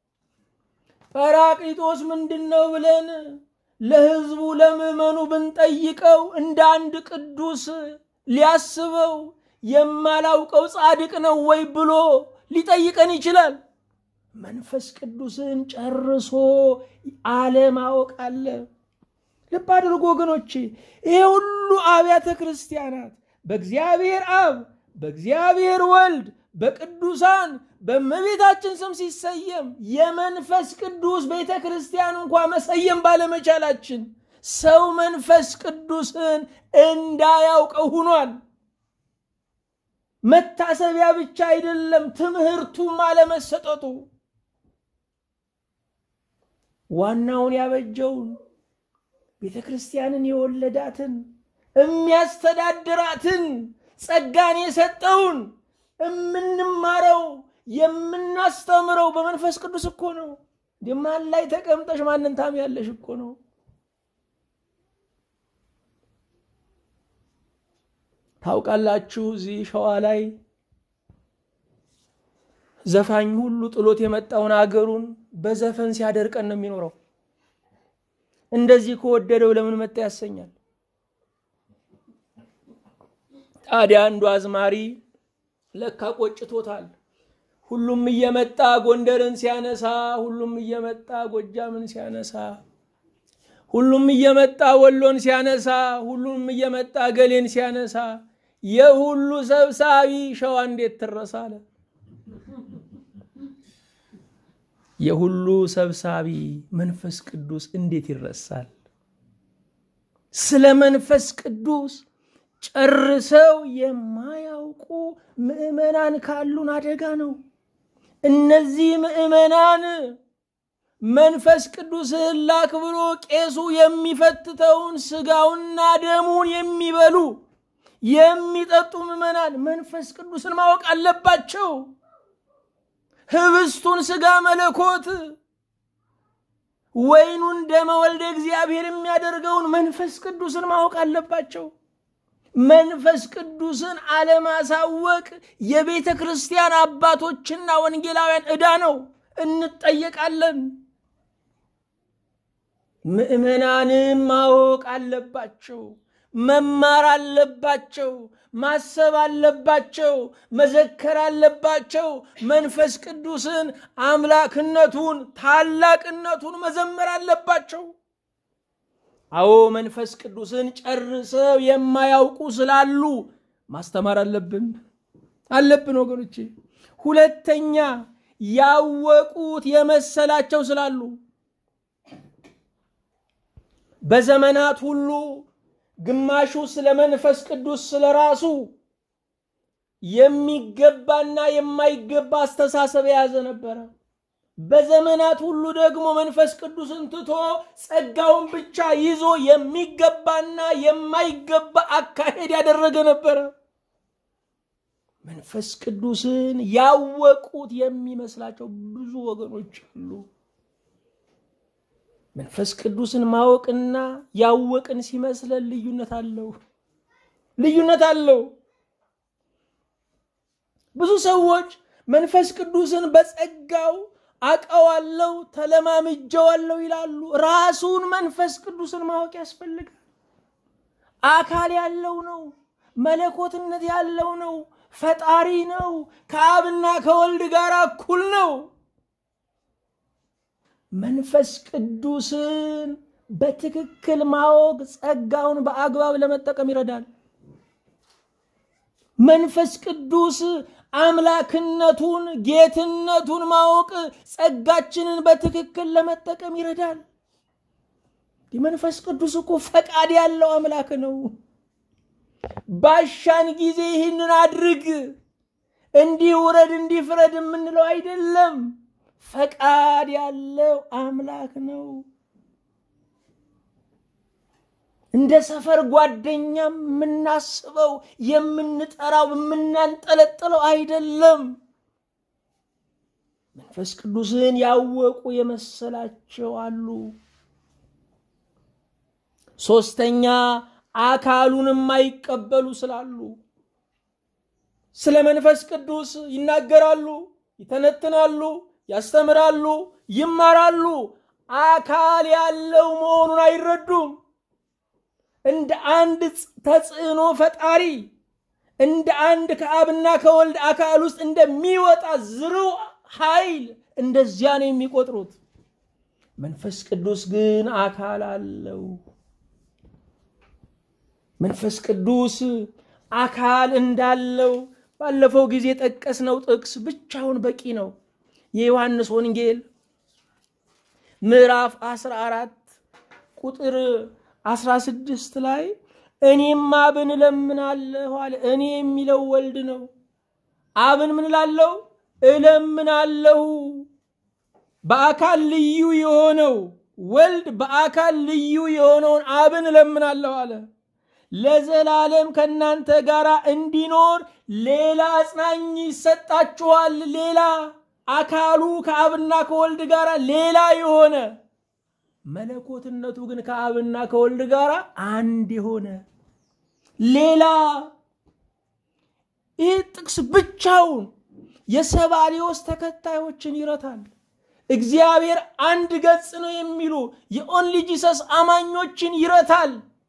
ጰራቅሊጦስ ምንድን ነው ብለን ለሕዝቡ ለምዕመኑ ብንጠይቀው እንደ አንድ ቅዱስ ሊያስበው የማላውቀው ጻድቅ ነው ወይ ብሎ ሊጠይቀን ይችላል። መንፈስ ቅዱስን ጨርሶ አለማወቅ አለ። ልብ አድርጎ ወገኖቼ፣ ይሄ ሁሉ አብያተ ክርስቲያናት በእግዚአብሔር አብ፣ በእግዚአብሔር ወልድ፣ በቅዱሳን በእመቤታችን ስም ሲሰየም የመንፈስ ቅዱስ ቤተ ክርስቲያን እንኳ መሰየም ባለመቻላችን ሰው መንፈስ ቅዱስን እንዳያውቀው ሆኗል። መታሰቢያ ብቻ አይደለም፣ ትምህርቱም አለመሰጠቱ ዋናውን ያበጀውን ቤተ ክርስቲያንን የወለዳትን የሚያስተዳድራትን ጸጋን የሰጠውን የምንማረው የምናስተምረው በመንፈስ ቅዱስ እኮ ነው። ማን ላይ ተቀምጠሽ ማንን ታምያለሽ እኮ ነው። ታውቃላችሁ እዚህ ሸዋ ላይ ዘፋኝ ሁሉ ጥሎት የመጣውን አገሩን በዘፈን ሲያደርቀን ነው የሚኖረው። እንደዚህ ከወደደው ለምን መጣ ያሰኛል። ታዲያ አንዱ አዝማሪ ለካ ቆጭቶታል። ሁሉም እየመጣ ጎንደርን ሲያነሳ፣ ሁሉም እየመጣ ጎጃምን ሲያነሳ፣ ሁሉም እየመጣ ወሎን ሲያነሳ፣ ሁሉም እየመጣ ገሌን ሲያነሳ፣ የሁሉ ሰብሳቢ ሸዋ እንዴት ትረሳለ? የሁሉ ሰብሳቢ መንፈስ ቅዱስ እንዴት ይረሳል? ስለ መንፈስ ቅዱስ ጨርሰው የማያውቁ ምዕመናን ካሉን አደጋ ነው። እነዚህ ምዕመናን መንፈስ ቅዱስን ላክ ብሎ ቄሱ የሚፈትተውን ስጋውና ደሙን የሚበሉ የሚጠጡ ምዕመናን መንፈስ ቅዱስን ማወቅ አለባቸው። ህብስቱን ስጋ መለኮት ወይኑን ደመ ወልደ እግዚአብሔር የሚያደርገውን መንፈስ ቅዱስን ማወቅ አለባቸው። መንፈስ ቅዱስን አለማሳወቅ የቤተ ክርስቲያን አባቶችና ወንጌላውያን ዕዳ ነው። እንጠየቃለን። ምዕመናንም ማወቅ አለባቸው፣ መማር አለባቸው፣ ማሰብ አለባቸው፣ መዘከር አለባቸው። መንፈስ ቅዱስን አምላክነቱን፣ ታላቅነቱን መዘመር አለባቸው። አዎ መንፈስ ቅዱስን ጨርሰው የማያውቁ ስላሉ ማስተማር አለብን አለብን ወገኖቼ። ሁለተኛ ያወቁት የመሰላቸው ስላሉ በዘመናት ሁሉ ግማሹ ስለ መንፈስ ቅዱስ ስለ ራሱ የሚገባና የማይገባ አስተሳሰብ የያዘ ነበረ። በዘመናት ሁሉ ደግሞ መንፈስ ቅዱስን ትቶ ጸጋውን ብቻ ይዞ የሚገባና የማይገባ አካሄድ ያደረገ ነበረ። መንፈስ ቅዱስን ያወቁት የሚመስላቸው ብዙ ወገኖች አሉ። መንፈስ ቅዱስን ማወቅና ያወቅን ሲመስለን ልዩነት አለው፣ ልዩነት አለው። ብዙ ሰዎች መንፈስ ቅዱስን በጸጋው አቀዋለው ተለማምጀዋለው ይላሉ። ራሱን መንፈስ ቅዱስን ማወቅ ያስፈልጋል። አካል ያለው ነው፣ መለኮትነት ያለው ነው፣ ፈጣሪ ነው፣ ከአብና ከወልድ ጋር እኩል ነው። መንፈስ ቅዱስን በትክክል ማወቅ ጸጋውን በአግባብ ለመጠቀም ይረዳል። መንፈስ ቅዱስ አምላክነቱን ጌትነቱን ማወቅ ጸጋችንን በትክክል ለመጠቀም ይረዳል። መንፈስ ቅዱስ እኮ ፈቃድ ያለው አምላክ ነው። ባሻን ጊዜ ይህንን አድርግ፣ እንዲህ ውረድ፣ እንዲህ ፍረድ የምንለው አይደለም። ፈቃድ ያለው አምላክ ነው። እንደ ሰፈር ጓደኛም የምናስበው የምንጠራው የምናንጠለጥለው አይደለም። መንፈስ ቅዱስን ያወቁ የመሰላቸው አሉ። ሶስተኛ አካሉን የማይቀበሉ ስላሉ ስለ መንፈስ ቅዱስ ይናገራሉ፣ ይተነትናሉ፣ ያስተምራሉ፣ ይማራሉ። አካል ያለው መሆኑን አይረዱም። እንደ አንድ ተጽዕኖ ፈጣሪ እንደ አንድ ከአብና ከወልድ አካል ውስጥ እንደሚወጣ ዝርው ኃይል እንደዚያ ነው የሚቆጥሩት። መንፈስ ቅዱስ ግን አካል አለው። መንፈስ ቅዱስ አካል እንዳለው ባለፈው ጊዜ የጠቀስነው ጥቅስ ብቻውን በቂ ነው። የዮሐንስ ወንጌል ምዕራፍ 14 ቁጥር 16 ላይ እኔም አብን እለምናለሁ አለ። እኔ የሚለው ወልድ ነው። አብን ምን እላለሁ? እለምናለሁ። በአካል ልዩ የሆነው ወልድ በአካል ልዩ የሆነውን አብን እለምናለሁ አለ። ለዘላለም ከእናንተ ጋር እንዲኖር ሌላ አጽናኝ ይሰጣችኋል። ሌላ አካሉ ከአብና ከወልድ ጋር ሌላ የሆነ መለኮትነቱ ግን ከአብና ከወልድ ጋር አንድ የሆነ ሌላ ይህ ጥቅስ ብቻውን የሰባሊዮስ ተከታዮችን ይረታል። እግዚአብሔር አንድ ገጽ ነው የሚሉ የኦንሊ ጂሰስ አማኞችን ይረታል።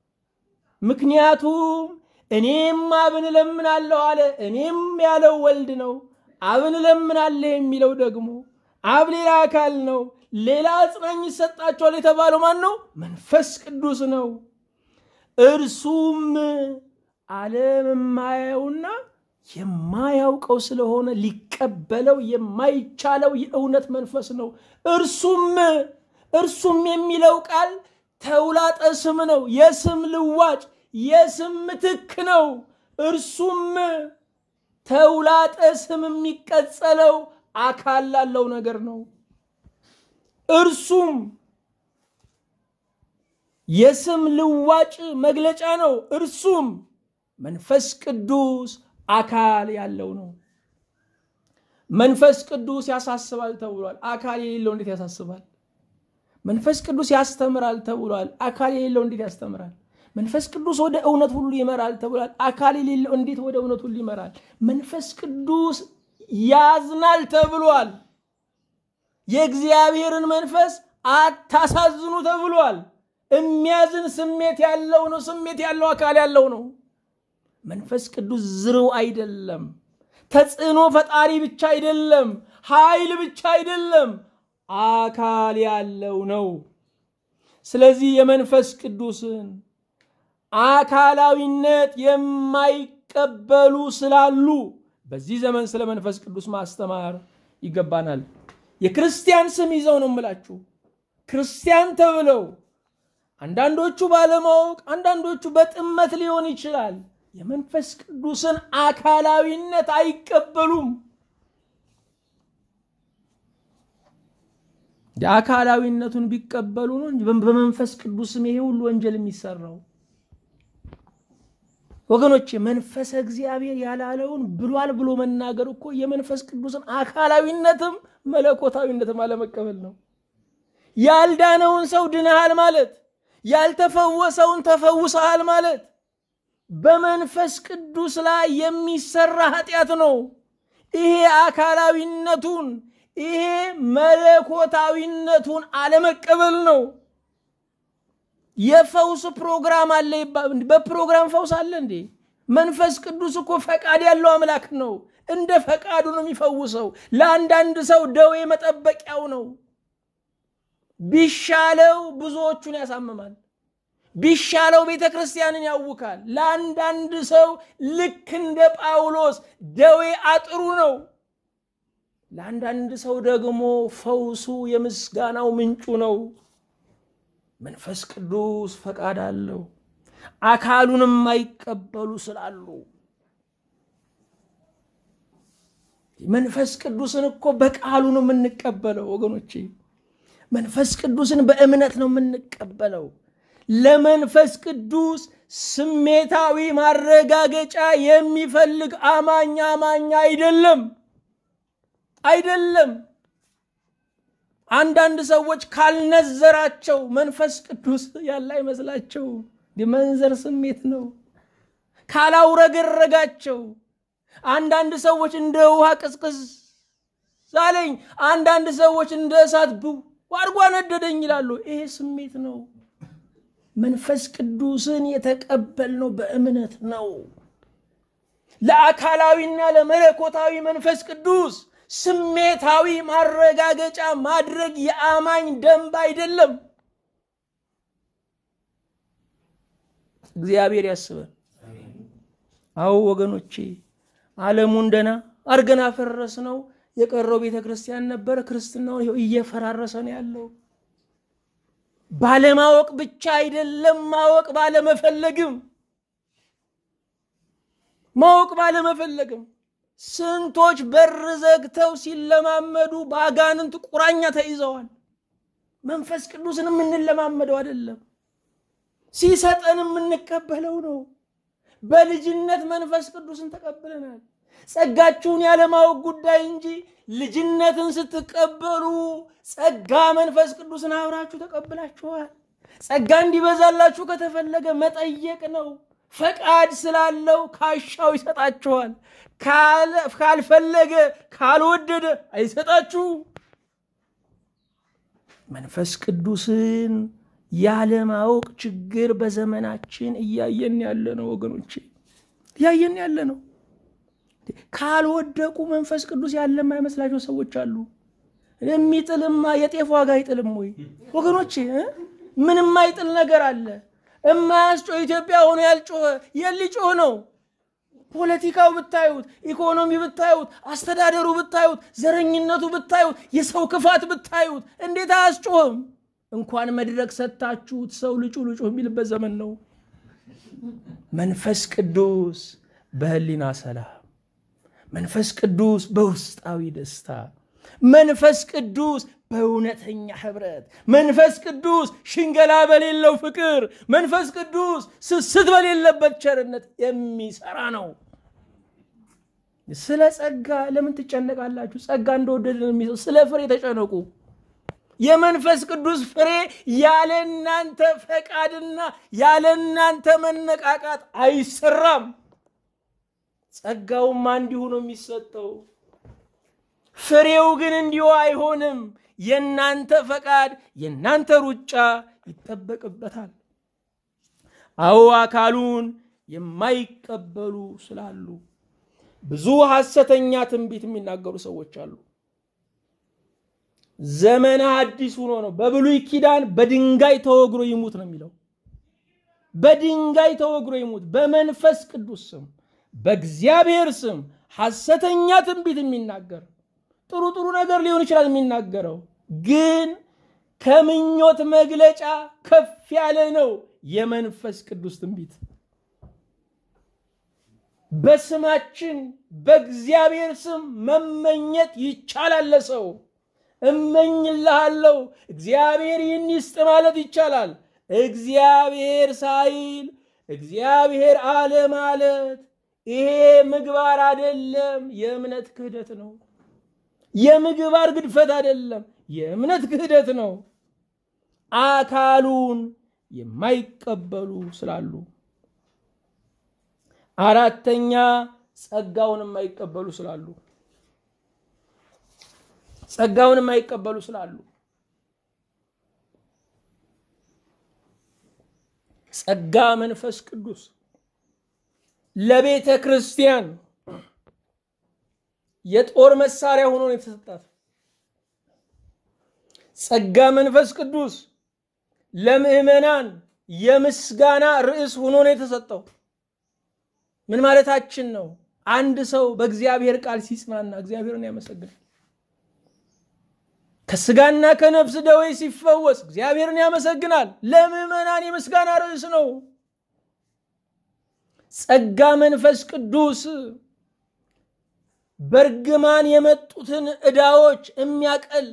ምክንያቱም እኔም አብን እለምናለሁ አለ። እኔም ያለው ወልድ ነው። አብን እለምናለሁ የሚለው ደግሞ አብ ሌላ አካል ነው። ሌላ አጽናኝ ይሰጣቸዋል የተባለው ማን ነው? መንፈስ ቅዱስ ነው። እርሱም ዓለም የማያየውና የማያውቀው ስለሆነ ሊቀበለው የማይቻለው የእውነት መንፈስ ነው። እርሱም እርሱም የሚለው ቃል ተውላጠ ስም ነው። የስም ልዋጭ፣ የስም ምትክ ነው። እርሱም ተውላጠ ስም የሚቀጸለው አካል ላለው ነገር ነው። እርሱም የስም ልዋጭ መግለጫ ነው። እርሱም መንፈስ ቅዱስ አካል ያለው ነው። መንፈስ ቅዱስ ያሳስባል ተብሏል። አካል የሌለው እንዴት ያሳስባል? መንፈስ ቅዱስ ያስተምራል ተብሏል። አካል የሌለው እንዴት ያስተምራል? መንፈስ ቅዱስ ወደ እውነት ሁሉ ይመራል ተብሏል። አካል የሌለው እንዴት ወደ እውነት ሁሉ ይመራል? መንፈስ ቅዱስ ያዝናል ተብሏል። የእግዚአብሔርን መንፈስ አታሳዝኑ ተብሏል። የሚያዝን ስሜት ያለው ነው። ስሜት ያለው አካል ያለው ነው። መንፈስ ቅዱስ ዝርው አይደለም። ተጽዕኖ ፈጣሪ ብቻ አይደለም። ኃይል ብቻ አይደለም። አካል ያለው ነው። ስለዚህ የመንፈስ ቅዱስን አካላዊነት የማይቀበሉ ስላሉ በዚህ ዘመን ስለ መንፈስ ቅዱስ ማስተማር ይገባናል። የክርስቲያን ስም ይዘው ነው የምላችሁ። ክርስቲያን ተብለው አንዳንዶቹ ባለማወቅ፣ አንዳንዶቹ በጥመት ሊሆን ይችላል። የመንፈስ ቅዱስን አካላዊነት አይቀበሉም። የአካላዊነቱን ቢቀበሉ ነው እንጂ በመንፈስ ቅዱስም ይሄ ሁሉ ወንጀል የሚሰራው። ወገኖች መንፈሰ እግዚአብሔር ያላለውን ብሏል ብሎ መናገር እኮ የመንፈስ ቅዱስን አካላዊነትም መለኮታዊነትም አለመቀበል ነው። ያልዳነውን ሰው ድነሃል ማለት፣ ያልተፈወሰውን ተፈውሰሃል ማለት በመንፈስ ቅዱስ ላይ የሚሰራ ኃጢአት ነው። ይሄ አካላዊነቱን ይሄ መለኮታዊነቱን አለመቀበል ነው። የፈውስ ፕሮግራም አለ ይባል። በፕሮግራም ፈውስ አለ እንዴ? መንፈስ ቅዱስ እኮ ፈቃድ ያለው አምላክ ነው። እንደ ፈቃዱ ነው የሚፈውሰው። ለአንዳንድ ሰው ደዌ መጠበቂያው ነው። ቢሻለው ብዙዎቹን ያሳምማል። ቢሻለው ቤተ ክርስቲያንን ያውካል። ለአንዳንድ ሰው ልክ እንደ ጳውሎስ ደዌ አጥሩ ነው። ለአንዳንድ ሰው ደግሞ ፈውሱ የምስጋናው ምንጩ ነው። መንፈስ ቅዱስ ፈቃድ አለው። አካሉንም የማይቀበሉ ስላሉ መንፈስ ቅዱስን እኮ በቃሉ ነው የምንቀበለው ወገኖቼ። መንፈስ ቅዱስን በእምነት ነው የምንቀበለው። ለመንፈስ ቅዱስ ስሜታዊ ማረጋገጫ የሚፈልግ አማኝ አማኝ አይደለም አይደለም። አንዳንድ ሰዎች ካልነዘራቸው መንፈስ ቅዱስ ያለ አይመስላቸው። የመንዘር ስሜት ነው። ካላውረገረጋቸው አንዳንድ ሰዎች እንደ ውሃ ቅዝቅዝ ዛለኝ፣ አንዳንድ ሰዎች እንደ እሳት ብው አድርጎ ነደደኝ ይላሉ። ይሄ ስሜት ነው። መንፈስ ቅዱስን የተቀበልነው በእምነት ነው። ለአካላዊና ለመለኮታዊ መንፈስ ቅዱስ ስሜታዊ ማረጋገጫ ማድረግ የአማኝ ደንብ አይደለም። እግዚአብሔር ያስበን። አዎ ወገኖቼ፣ ዓለሙን ደና አርገን አፈረስ ነው። የቀረው ቤተ ክርስቲያን ነበረ። ክርስትናውን ይኸው እየፈራረሰ ነው ያለው። ባለማወቅ ብቻ አይደለም፣ ማወቅ ባለመፈለግም ማወቅ ባለመፈለግም ስንቶች በር ዘግተው ሲለማመዱ በአጋንንት ቁራኛ ተይዘዋል። መንፈስ ቅዱስን የምንለማመደው አይደለም። ሲሰጠን የምንቀበለው ነው። በልጅነት መንፈስ ቅዱስን ተቀብለናል። ጸጋችሁን ያለማወቅ ጉዳይ እንጂ ልጅነትን ስትቀበሉ ጸጋ መንፈስ ቅዱስን አብራችሁ ተቀብላችኋል። ጸጋ እንዲበዛላችሁ ከተፈለገ መጠየቅ ነው። ፈቃድ ስላለው ካሻው ይሰጣችኋል። ካልፈለገ ካልወደደ አይሰጣችሁ። መንፈስ ቅዱስን ያለማወቅ ችግር በዘመናችን እያየን ያለ ነው ወገኖቼ፣ እያየን ያለ ነው። ካልወደቁ መንፈስ ቅዱስ ያለ የማይመስላቸው ሰዎች አሉ። የሚጥልማ የጤፍ ዋጋ አይጥልም ወይ ወገኖቼ? ምን የማይጥል ነገር አለ? እማያስጮህ ኢትዮጵያ ሆኖ ያልጮኸ የሊጮህ ነው። ፖለቲካው ብታዩት፣ ኢኮኖሚ ብታዩት፣ አስተዳደሩ ብታዩት፣ ዘረኝነቱ ብታዩት፣ የሰው ክፋት ብታዩት እንዴት አያስጮህም? እንኳን መድረክ ሰጥታችሁት ሰው ልጩ ልጩ የሚልበት ዘመን ነው። መንፈስ ቅዱስ በህሊና ሰላም፣ መንፈስ ቅዱስ በውስጣዊ ደስታ፣ መንፈስ ቅዱስ በእውነተኛ ህብረት፣ መንፈስ ቅዱስ ሽንገላ በሌለው ፍቅር፣ መንፈስ ቅዱስ ስስት በሌለበት ቸርነት የሚሰራ ነው። ስለ ጸጋ ለምን ትጨነቃላችሁ? ጸጋ እንደወደደ የሚሰው ስለ ፍሬ ተጨነቁ። የመንፈስ ቅዱስ ፍሬ ያለ እናንተ ፈቃድና ያለ እናንተ መነቃቃት አይሰራም። ጸጋውማ እንዲሁ ነው የሚሰጠው። ፍሬው ግን እንዲሁ አይሆንም። የእናንተ ፈቃድ የእናንተ ሩጫ ይጠበቅበታል። አዎ አካሉን የማይቀበሉ ስላሉ ብዙ ሐሰተኛ ትንቢት የሚናገሩ ሰዎች አሉ። ዘመነ አዲስ ሆኖ ነው። በብሉይ ኪዳን በድንጋይ ተወግሮ ይሙት ነው የሚለው። በድንጋይ ተወግሮ ይሙት። በመንፈስ ቅዱስ ስም በእግዚአብሔር ስም ሐሰተኛ ትንቢት የሚናገር ጥሩ ጥሩ ነገር ሊሆን ይችላል የሚናገረው፣ ግን ከምኞት መግለጫ ከፍ ያለ ነው የመንፈስ ቅዱስ ትንቢት። በስማችን በእግዚአብሔር ስም መመኘት ይቻላል ለሰው እመኝልሃለሁ እግዚአብሔር ይህን ይስጥ ማለት ይቻላል። እግዚአብሔር ሳይል እግዚአብሔር አለ ማለት ይሄ ምግባር አይደለም፣ የእምነት ክህደት ነው። የምግባር ግድፈት አይደለም፣ የእምነት ክህደት ነው። አካሉን የማይቀበሉ ስላሉ፣ አራተኛ ጸጋውን የማይቀበሉ ስላሉ ጸጋውን የማይቀበሉ ስላሉ ጸጋ መንፈስ ቅዱስ ለቤተ ክርስቲያን የጦር መሳሪያ ሆኖ ነው የተሰጣት። ጸጋ መንፈስ ቅዱስ ለምዕመናን የምስጋና ርዕስ ሆኖ ነው የተሰጠው። ምን ማለታችን ነው? አንድ ሰው በእግዚአብሔር ቃል ሲጽናና እግዚአብሔርን ያመሰግናል። ከስጋና ከነፍስ ደዌ ሲፈወስ እግዚአብሔርን ያመሰግናል። ለምዕመናን የምስጋና ርዕስ ነው። ጸጋ መንፈስ ቅዱስ በእርግማን የመጡትን ዕዳዎች የሚያቀል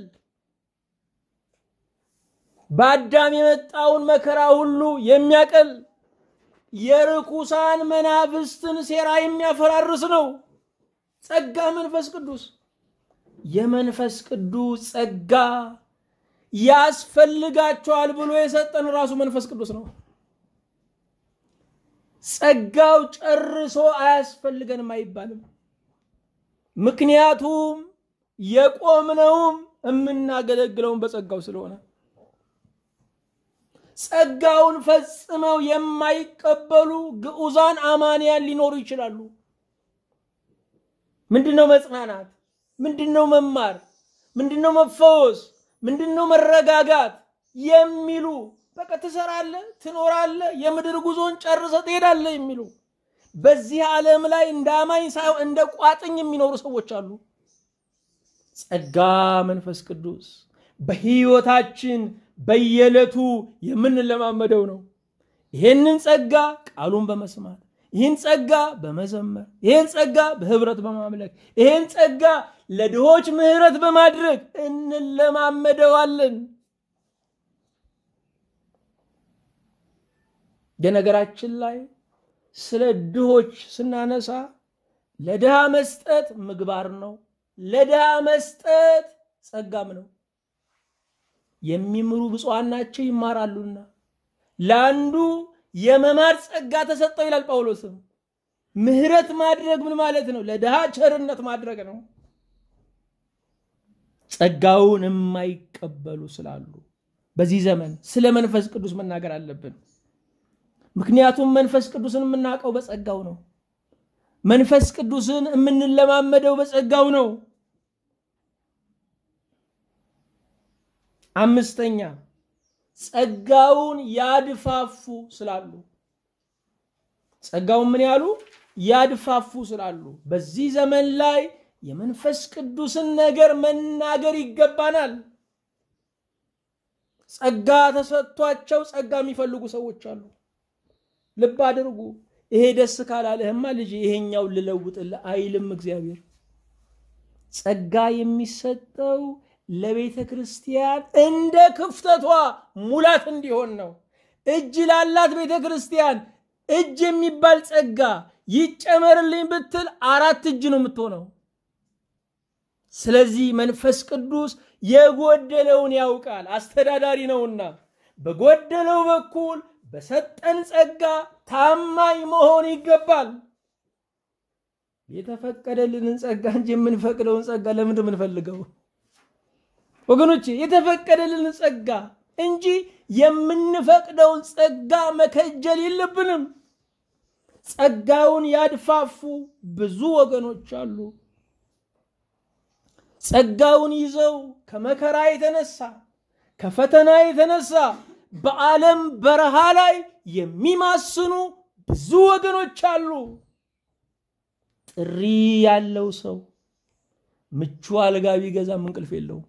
በአዳም የመጣውን መከራ ሁሉ የሚያቀል የርኩሳን መናፍስትን ሴራ የሚያፈራርስ ነው። ጸጋ መንፈስ ቅዱስ የመንፈስ ቅዱስ ጸጋ ያስፈልጋቸዋል ብሎ የሰጠን ራሱ መንፈስ ቅዱስ ነው። ጸጋው ጨርሶ አያስፈልገንም አይባልም። ምክንያቱም የቆምነውም የምናገለግለውን በጸጋው ስለሆነ ጸጋውን ፈጽመው የማይቀበሉ ግዑዛን አማንያን ሊኖሩ ይችላሉ። ምንድነው መጽናናት? ምንድነው መማር? ምንድነው መፈወስ? ምንድነው መረጋጋት የሚሉ በቃ ትሰራለህ፣ ትኖራለህ፣ የምድር ጉዞን ጨርሰ ትሄዳለህ የሚሉ በዚህ ዓለም ላይ እንደ አማኝ ሳይሆን እንደ ቋጥኝ የሚኖሩ ሰዎች አሉ። ጸጋ መንፈስ ቅዱስ በሕይወታችን በየዕለቱ የምንለማመደው ነው። ይህንን ጸጋ ቃሉን በመስማት ይህን ጸጋ በመዘመር ይህን ጸጋ በህብረት በማምለክ ይህን ጸጋ ለድሆች ምሕረት በማድረግ እንለማመደዋለን። በነገራችን ላይ ስለ ድሆች ስናነሳ ለድሃ መስጠት ምግባር ነው። ለድሃ መስጠት ጸጋም ነው። የሚምሩ ብፁዓን ናቸው ይማራሉና። ለአንዱ የመማር ጸጋ ተሰጠው ይላል ጳውሎስም። ምህረት ማድረግ ምን ማለት ነው? ለድሃ ቸርነት ማድረግ ነው። ጸጋውን የማይቀበሉ ስላሉ በዚህ ዘመን ስለ መንፈስ ቅዱስ መናገር አለብን። ምክንያቱም መንፈስ ቅዱስን የምናውቀው በጸጋው ነው። መንፈስ ቅዱስን የምንለማመደው በጸጋው ነው። አምስተኛ ጸጋውን ያድፋፉ ስላሉ ጸጋውን ምን ያሉ ያድፋፉ ስላሉ በዚህ ዘመን ላይ የመንፈስ ቅዱስን ነገር መናገር ይገባናል። ጸጋ ተሰጥቷቸው ጸጋ የሚፈልጉ ሰዎች አሉ። ልብ አድርጉ። ይሄ ደስ ካላለህማ ልጅ ይሄኛው ልለውጥልህ አይልም እግዚአብሔር። ጸጋ የሚሰጠው ለቤተ ክርስቲያን እንደ ክፍተቷ ሙላት እንዲሆን ነው። እጅ ላላት ቤተ ክርስቲያን እጅ የሚባል ጸጋ ይጨመርልኝ ብትል አራት እጅ ነው የምትሆነው። ስለዚህ መንፈስ ቅዱስ የጎደለውን ያውቃል፣ አስተዳዳሪ ነውና በጎደለው በኩል በሰጠን ጸጋ ታማኝ መሆን ይገባል። የተፈቀደልንን ጸጋ እንጂ የምንፈቅደውን ጸጋ ለምንድን የምንፈልገው? ወገኖቼ የተፈቀደልንን ጸጋ እንጂ የምንፈቅደውን ጸጋ መከጀል የለብንም። ጸጋውን ያድፋፉ ብዙ ወገኖች አሉ። ጸጋውን ይዘው ከመከራ የተነሳ ከፈተና የተነሳ በዓለም በረሃ ላይ የሚማስኑ ብዙ ወገኖች አሉ። ጥሪ ያለው ሰው ምቹ አልጋ ቢገዛም እንቅልፍ የለውም።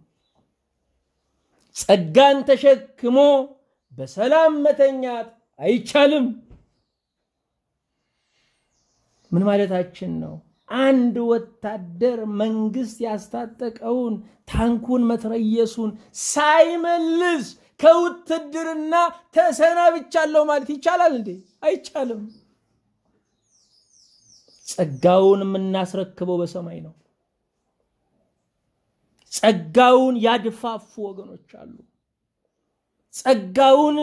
ጸጋን ተሸክሞ በሰላም መተኛት አይቻልም። ምን ማለታችን ነው? አንድ ወታደር መንግስት ያስታጠቀውን ታንኩን መትረየሱን ሳይመልስ ከውትድርና ተሰናብቻለሁ ማለት ይቻላል እንዴ? አይቻልም። ጸጋውን የምናስረክበው በሰማይ ነው። ጸጋውን ያድፋፉ ወገኖች አሉ። ጸጋውን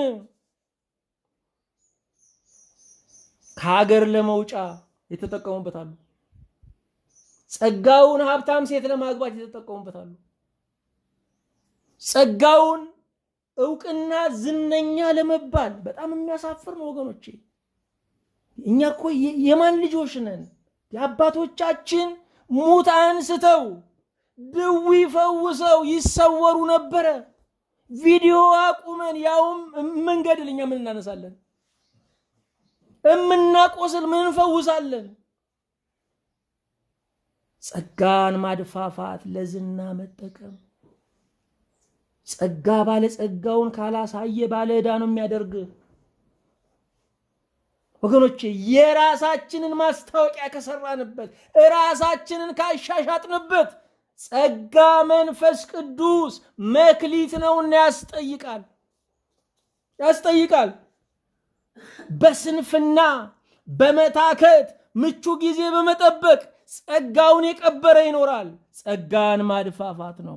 ከሀገር ለመውጫ የተጠቀሙበት አሉ። ጸጋውን ሀብታም ሴት ለማግባት የተጠቀሙበት አሉ። ጸጋውን እውቅና ዝነኛ ለመባል በጣም የሚያሳፍር ነው ወገኖቼ። እኛ እኮ የማን ልጆች ነን? የአባቶቻችን ሙት አንስተው ድዊ ፈውሰው ይሰወሩ ነበረ። ቪዲዮ አቁመን ያውም መንገድል እኛ ምን እናነሳለን? እምናቆስል ምን እንፈውሳለን? ጸጋን ማድፋፋት ለዝና መጠቀም ጸጋ ባለጸጋውን ካላሳየ ባለ ዕዳ ነው የሚያደርግ። ወገኖቼ የራሳችንን ማስታወቂያ ከሰራንበት ራሳችንን ካሻሻጥንበት ጸጋ መንፈስ ቅዱስ መክሊት ነውና ያስጠይቃል ያስጠይቃል። በስንፍና በመታከት ምቹ ጊዜ በመጠበቅ ጸጋውን የቀበረ ይኖራል። ጸጋን ማድፋፋት ነው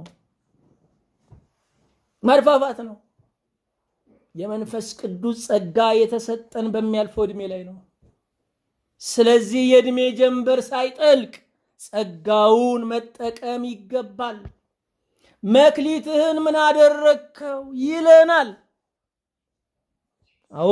ማድፋፋት ነው። የመንፈስ ቅዱስ ጸጋ የተሰጠን በሚያልፈው ዕድሜ ላይ ነው። ስለዚህ የዕድሜ ጀንበር ሳይጠልቅ ጸጋውን መጠቀም ይገባል። መክሊትህን ምን አደረግከው ይለናል። አዎ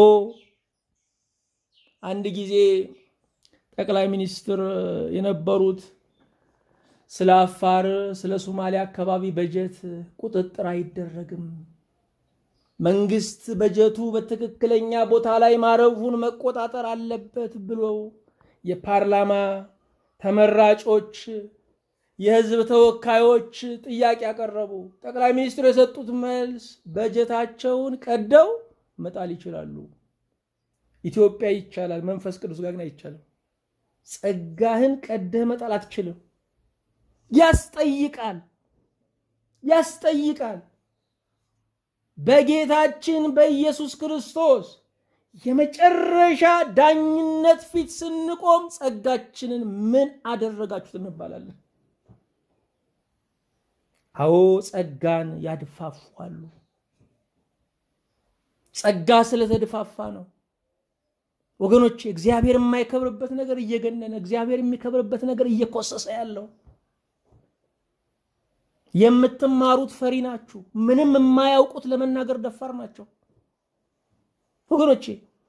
አንድ ጊዜ ጠቅላይ ሚኒስትር የነበሩት ስለ አፋር፣ ስለ ሶማሌ አካባቢ በጀት ቁጥጥር አይደረግም፣ መንግስት በጀቱ በትክክለኛ ቦታ ላይ ማረፉን መቆጣጠር አለበት ብሎ የፓርላማ ተመራጮች የህዝብ ተወካዮች ጥያቄ ያቀረቡ። ጠቅላይ ሚኒስትሩ የሰጡት መልስ በጀታቸውን ቀደው መጣል ይችላሉ። ኢትዮጵያ ይቻላል፣ መንፈስ ቅዱስ ጋር ግን አይቻልም። ጸጋህን ቀደህ መጣል አትችልም። ያስጠይቃል ያስጠይቃል። በጌታችን በኢየሱስ ክርስቶስ የመጨረሻ ዳኝነት ፊት ስንቆም ጸጋችንን ምን አደረጋችሁት እንባላለን። አዎ ጸጋን ያድፋፋሉ። ጸጋ ስለተድፋፋ ነው ወገኖች። እግዚአብሔር የማይከብርበት ነገር እየገነነ እግዚአብሔር የሚከብርበት ነገር እየኮሰሰ ያለው የምትማሩት ፈሪ ናችሁ። ምንም የማያውቁት ለመናገር ደፋር ናቸው ወገኖቼ።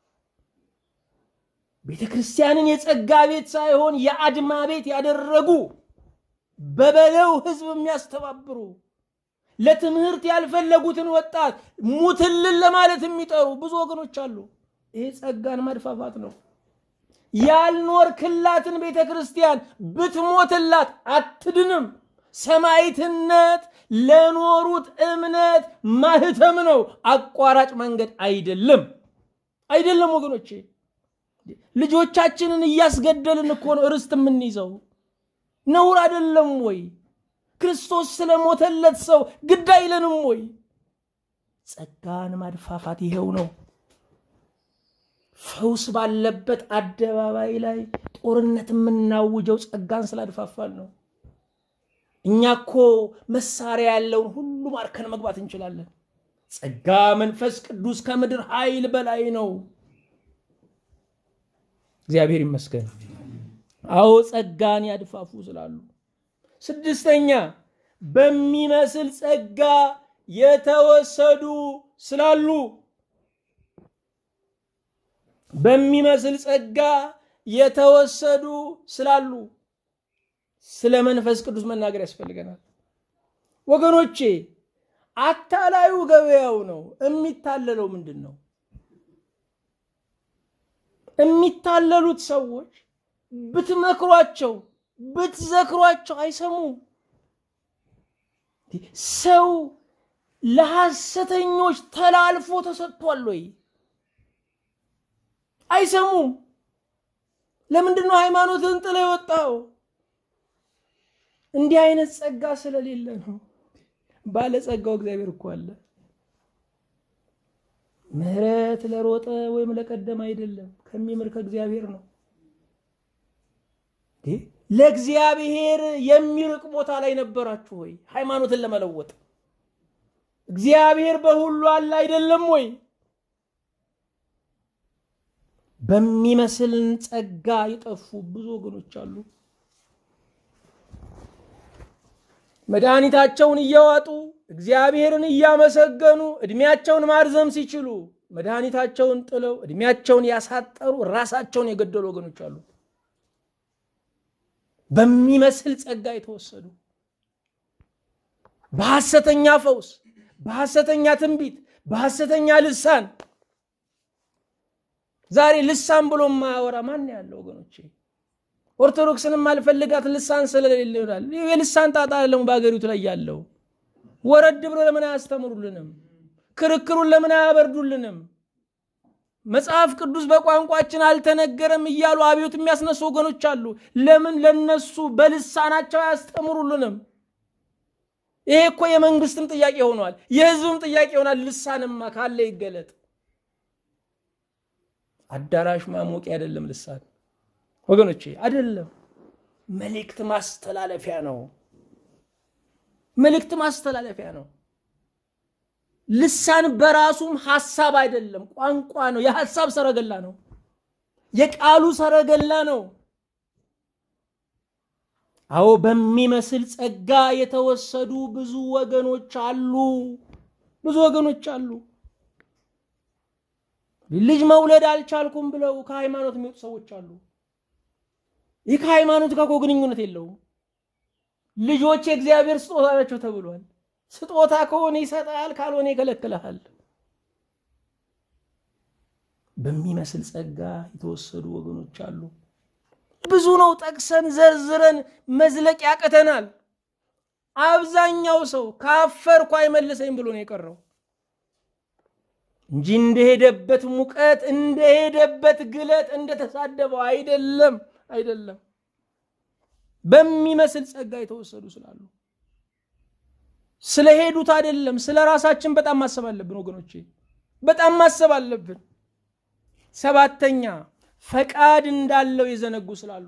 ቤተ ክርስቲያንን የጸጋ ቤት ሳይሆን የአድማ ቤት ያደረጉ በበለው ህዝብ የሚያስተባብሩ ለትምህርት ያልፈለጉትን ወጣት ሙትልን ለማለት የሚጠሩ ብዙ ወገኖች አሉ። ይሄ ጸጋን ማድፋፋት ነው። ያልኖርክላትን ቤተ ክርስቲያን ብትሞትላት አትድንም። ሰማዕትነት ለኖሩት እምነት ማህተም ነው፣ አቋራጭ መንገድ አይደለም። አይደለም ወገኖቼ፣ ልጆቻችንን እያስገደልን እኮ ነው ርስት የምንይዘው። ነውር አይደለም ወይ? ክርስቶስ ስለሞተለት ሰው ግድ አይለንም ወይ? ጸጋን ማድፋፋት ይሄው ነው። ፈውስ ባለበት አደባባይ ላይ ጦርነት የምናውጀው ጸጋን ስላድፋፋን ነው። እኛ እኮ መሳሪያ ያለውን ሁሉ ማርከን መግባት እንችላለን። ጸጋ መንፈስ ቅዱስ ከምድር ኃይል በላይ ነው። እግዚአብሔር ይመስገን። አዎ ጸጋን ያድፋፉ ስላሉ። ስድስተኛ በሚመስል ጸጋ የተወሰዱ ስላሉ በሚመስል ጸጋ የተወሰዱ ስላሉ ስለ መንፈስ ቅዱስ መናገር ያስፈልገናል ወገኖቼ። አታላዩ ገበያው ነው። የሚታለለው ምንድን ነው? የሚታለሉት ሰዎች ብትመክሯቸው ብትዘክሯቸው አይሰሙም። ሰው ለሐሰተኞች ተላልፎ ተሰጥቷል ወይ? አይሰሙም። ለምንድን ነው ሃይማኖትን ጥለ የወጣው? እንዲህ አይነት ጸጋ ስለሌለ ነው። ባለጸጋው እግዚአብሔር እኮ አለ። ምሕረት ለሮጠ ወይም ለቀደመ አይደለም፣ ከሚምር ከእግዚአብሔር ነው። ለእግዚአብሔር የሚርቅ ቦታ ላይ ነበራችሁ ወይ? ሃይማኖትን ለመለወጥ እግዚአብሔር በሁሉ አለ አይደለም ወይ? በሚመስልን ጸጋ የጠፉ ብዙ ወገኖች አሉ። መድኃኒታቸውን እያዋጡ እግዚአብሔርን እያመሰገኑ ዕድሜያቸውን ማርዘም ሲችሉ መድኃኒታቸውን ጥለው ዕድሜያቸውን ያሳጠሩ ራሳቸውን የገደሉ ወገኖች አሉ። በሚመስል ጸጋ የተወሰዱ በሐሰተኛ ፈውስ፣ በሐሰተኛ ትንቢት፣ በሐሰተኛ ልሳን ዛሬ ልሳን ብሎ የማያወራ ማን ያለው ወገኖቼ? ኦርቶዶክስንም አልፈልጋት ልሳን ስለሌለ ይሆናል። የልሳን ጣጣ ደግሞ በሀገሪቱ ላይ ያለው ወረድ ብሎ ለምን አያስተምሩልንም? ክርክሩን ለምን አያበርዱልንም? መጽሐፍ ቅዱስ በቋንቋችን አልተነገረም እያሉ አብዮት የሚያስነሱ ወገኖች አሉ። ለምን ለነሱ በልሳናቸው አያስተምሩልንም? ይሄ እኮ የመንግስትም ጥያቄ ሆኗል፣ የህዝብም ጥያቄ ይሆናል። ልሳንማ ካለ ይገለጥ። አዳራሽ ማሞቂያ አይደለም ልሳን ወገኖቼ፣ አይደለም። መልእክት ማስተላለፊያ ነው። መልእክት ማስተላለፊያ ነው። ልሳን በራሱም ሐሳብ አይደለም፣ ቋንቋ ነው። የሐሳብ ሰረገላ ነው። የቃሉ ሰረገላ ነው። አዎ በሚመስል ጸጋ የተወሰዱ ብዙ ወገኖች አሉ። ብዙ ወገኖች አሉ። ልጅ መውለድ አልቻልኩም ብለው ከሃይማኖት የሚወጡ ሰዎች አሉ። ይህ ከሃይማኖት ጋር እኮ ግንኙነት የለውም። ልጆች የእግዚአብሔር ስጦታ ናቸው ተብሏል። ስጦታ ከሆነ ይሰጣል፣ ካልሆነ ይከለክልሃል። በሚመስል ጸጋ የተወሰዱ ወገኖች አሉ። ብዙ ነው፣ ጠቅሰን ዘርዝረን መዝለቅ ያቅተናል። አብዛኛው ሰው ካፈርኩ አይመልሰኝ ብሎ ነው የቀረው እንጂ እንደሄደበት ሙቀት እንደሄደበት ግለት እንደተሳደበው አይደለም አይደለም። በሚመስል ጸጋ የተወሰዱ ስላሉ ስለሄዱት አይደለም። ስለ ራሳችን በጣም ማሰብ አለብን ወገኖቼ፣ በጣም ማሰብ አለብን። ሰባተኛ ፈቃድ እንዳለው የዘነጉ ስላሉ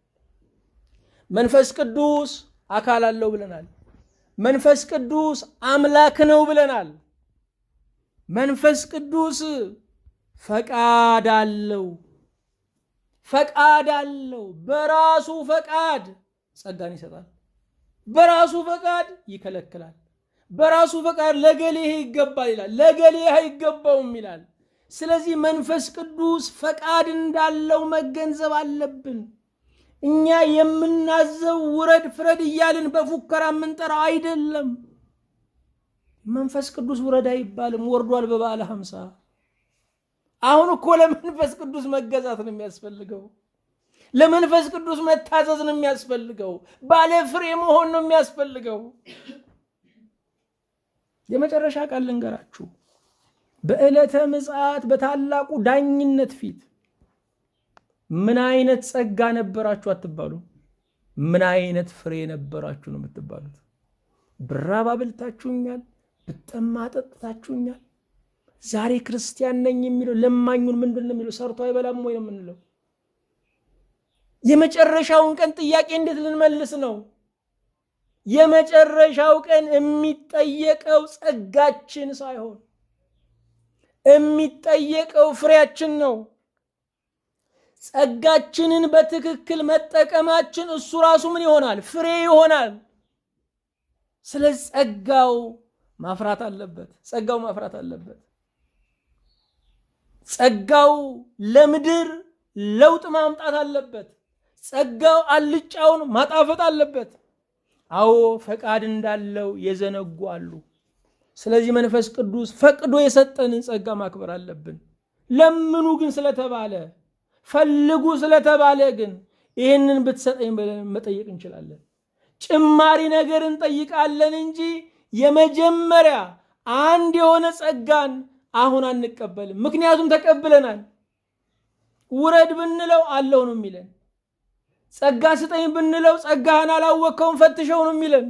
መንፈስ ቅዱስ አካል አለው ብለናል። መንፈስ ቅዱስ አምላክ ነው ብለናል። መንፈስ ቅዱስ ፈቃድ አለው። ፈቃድ አለው። በራሱ ፈቃድ ጸጋን ይሰጣል። በራሱ ፈቃድ ይከለክላል። በራሱ ፈቃድ ለገሌ ይሄ ይገባል ይላል፣ ለገሌ ይሄ አይገባውም ይላል። ስለዚህ መንፈስ ቅዱስ ፈቃድ እንዳለው መገንዘብ አለብን። እኛ የምናዘው ውረድ ፍረድ እያልን በፉከራ የምንጠራው አይደለም። መንፈስ ቅዱስ ውረድ አይባልም፣ ወርዷል በበዓለ ሀምሳ አሁን እኮ ለመንፈስ ቅዱስ መገዛት ነው የሚያስፈልገው። ለመንፈስ ቅዱስ መታዘዝ ነው የሚያስፈልገው። ባለ ፍሬ መሆን ነው የሚያስፈልገው። የመጨረሻ ቃል ልንገራችሁ። በዕለተ ምጽአት በታላቁ ዳኝነት ፊት ምን አይነት ጸጋ ነበራችሁ አትባሉ። ምን አይነት ፍሬ ነበራችሁ ነው የምትባሉት። ብራብ አብልታችሁኛል፣ ብጠማ አጠጥታችሁኛል። ዛሬ ክርስቲያን ነኝ የሚለው ለማኙን ምንድን ነው የሚለው? ሰርቶ አይበላም ወይ ነው የምንለው? የመጨረሻውን ቀን ጥያቄ እንዴት ልንመልስ ነው? የመጨረሻው ቀን የሚጠየቀው ጸጋችን ሳይሆን የሚጠየቀው ፍሬያችን ነው። ጸጋችንን በትክክል መጠቀማችን እሱ ራሱ ምን ይሆናል? ፍሬ ይሆናል። ስለዚህ ጸጋው ማፍራት አለበት። ጸጋው ማፍራት አለበት። ጸጋው ለምድር ለውጥ ማምጣት አለበት። ጸጋው አልጫውን ማጣፈጥ አለበት። አዎ ፈቃድ እንዳለው የዘነጉ አሉ። ስለዚህ መንፈስ ቅዱስ ፈቅዶ የሰጠንን ጸጋ ማክበር አለብን። ለምኑ ግን ስለተባለ ፈልጉ ስለተባለ ግን ይህንን ብትሰጠኝ ብለን መጠየቅ እንችላለን። ጭማሪ ነገር እንጠይቃለን እንጂ የመጀመሪያ አንድ የሆነ ጸጋን አሁን አንቀበልም። ምክንያቱም ተቀብለናል። ውረድ ብንለው አለው ነው የሚለን። ጸጋ ስጠኝ ብንለው ጸጋህን አላወቅከውን ፈትሸው ነው የሚለን።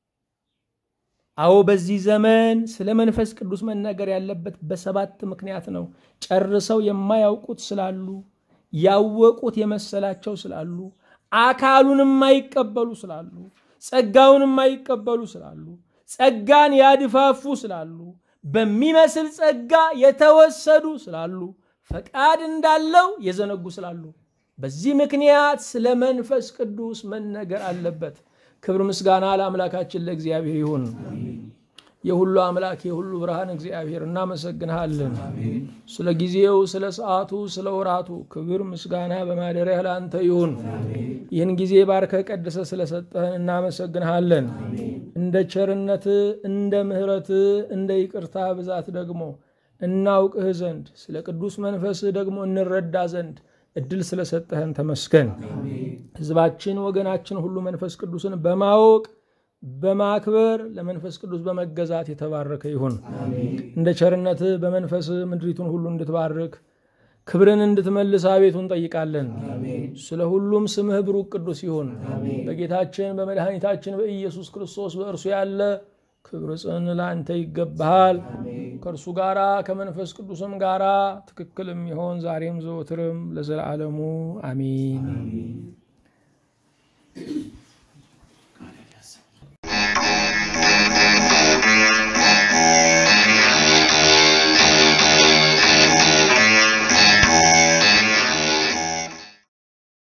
አዎ በዚህ ዘመን ስለ መንፈስ ቅዱስ መነገር ያለበት በሰባት ምክንያት ነው። ጨርሰው የማያውቁት ስላሉ፣ ያወቁት የመሰላቸው ስላሉ፣ አካሉን የማይቀበሉ ስላሉ፣ ጸጋውን የማይቀበሉ ስላሉ፣ ጸጋን ያድፋፉ ስላሉ፣ በሚመስል ጸጋ የተወሰዱ ስላሉ፣ ፈቃድ እንዳለው የዘነጉ ስላሉ፣ በዚህ ምክንያት ስለ መንፈስ ቅዱስ መነገር አለበት። ክብር ምስጋና ለአምላካችን ለእግዚአብሔር ይሁን። የሁሉ አምላክ የሁሉ ብርሃን እግዚአብሔር እናመሰግንሃለን። ስለ ጊዜው፣ ስለ ሰዓቱ፣ ስለ ወራቱ ክብር ምስጋና በማደሪያ ለአንተ ይሁን። ይህን ጊዜ ባርከ ቀድሰ ስለሰጠህን እናመሰግንሃለን። እንደ ቸርነት እንደ ምሕረት እንደ ይቅርታ ብዛት ደግሞ እናውቅህ ዘንድ ስለ ቅዱስ መንፈስህ ደግሞ እንረዳ ዘንድ እድል ስለሰጠህን ተመስገን። ሕዝባችን ወገናችን ሁሉ መንፈስ ቅዱስን በማወቅ በማክበር ለመንፈስ ቅዱስ በመገዛት የተባረከ ይሁን። እንደ ቸርነትህ በመንፈስ ምድሪቱን ሁሉ እንድትባርክ ክብርን እንድትመልስ አቤቱ እንጠይቃለን። ስለ ሁሉም ስምህ ብሩክ ቅዱስ ይሁን። በጌታችን በመድኃኒታችን በኢየሱስ ክርስቶስ በእርሱ ያለ ክብር ጽን ለአንተ ይገባሃል። ከእርሱ ጋራ ከመንፈስ ቅዱስም ጋራ ትክክል የሚሆን ዛሬም ዘወትርም ለዘላለሙ አሚን።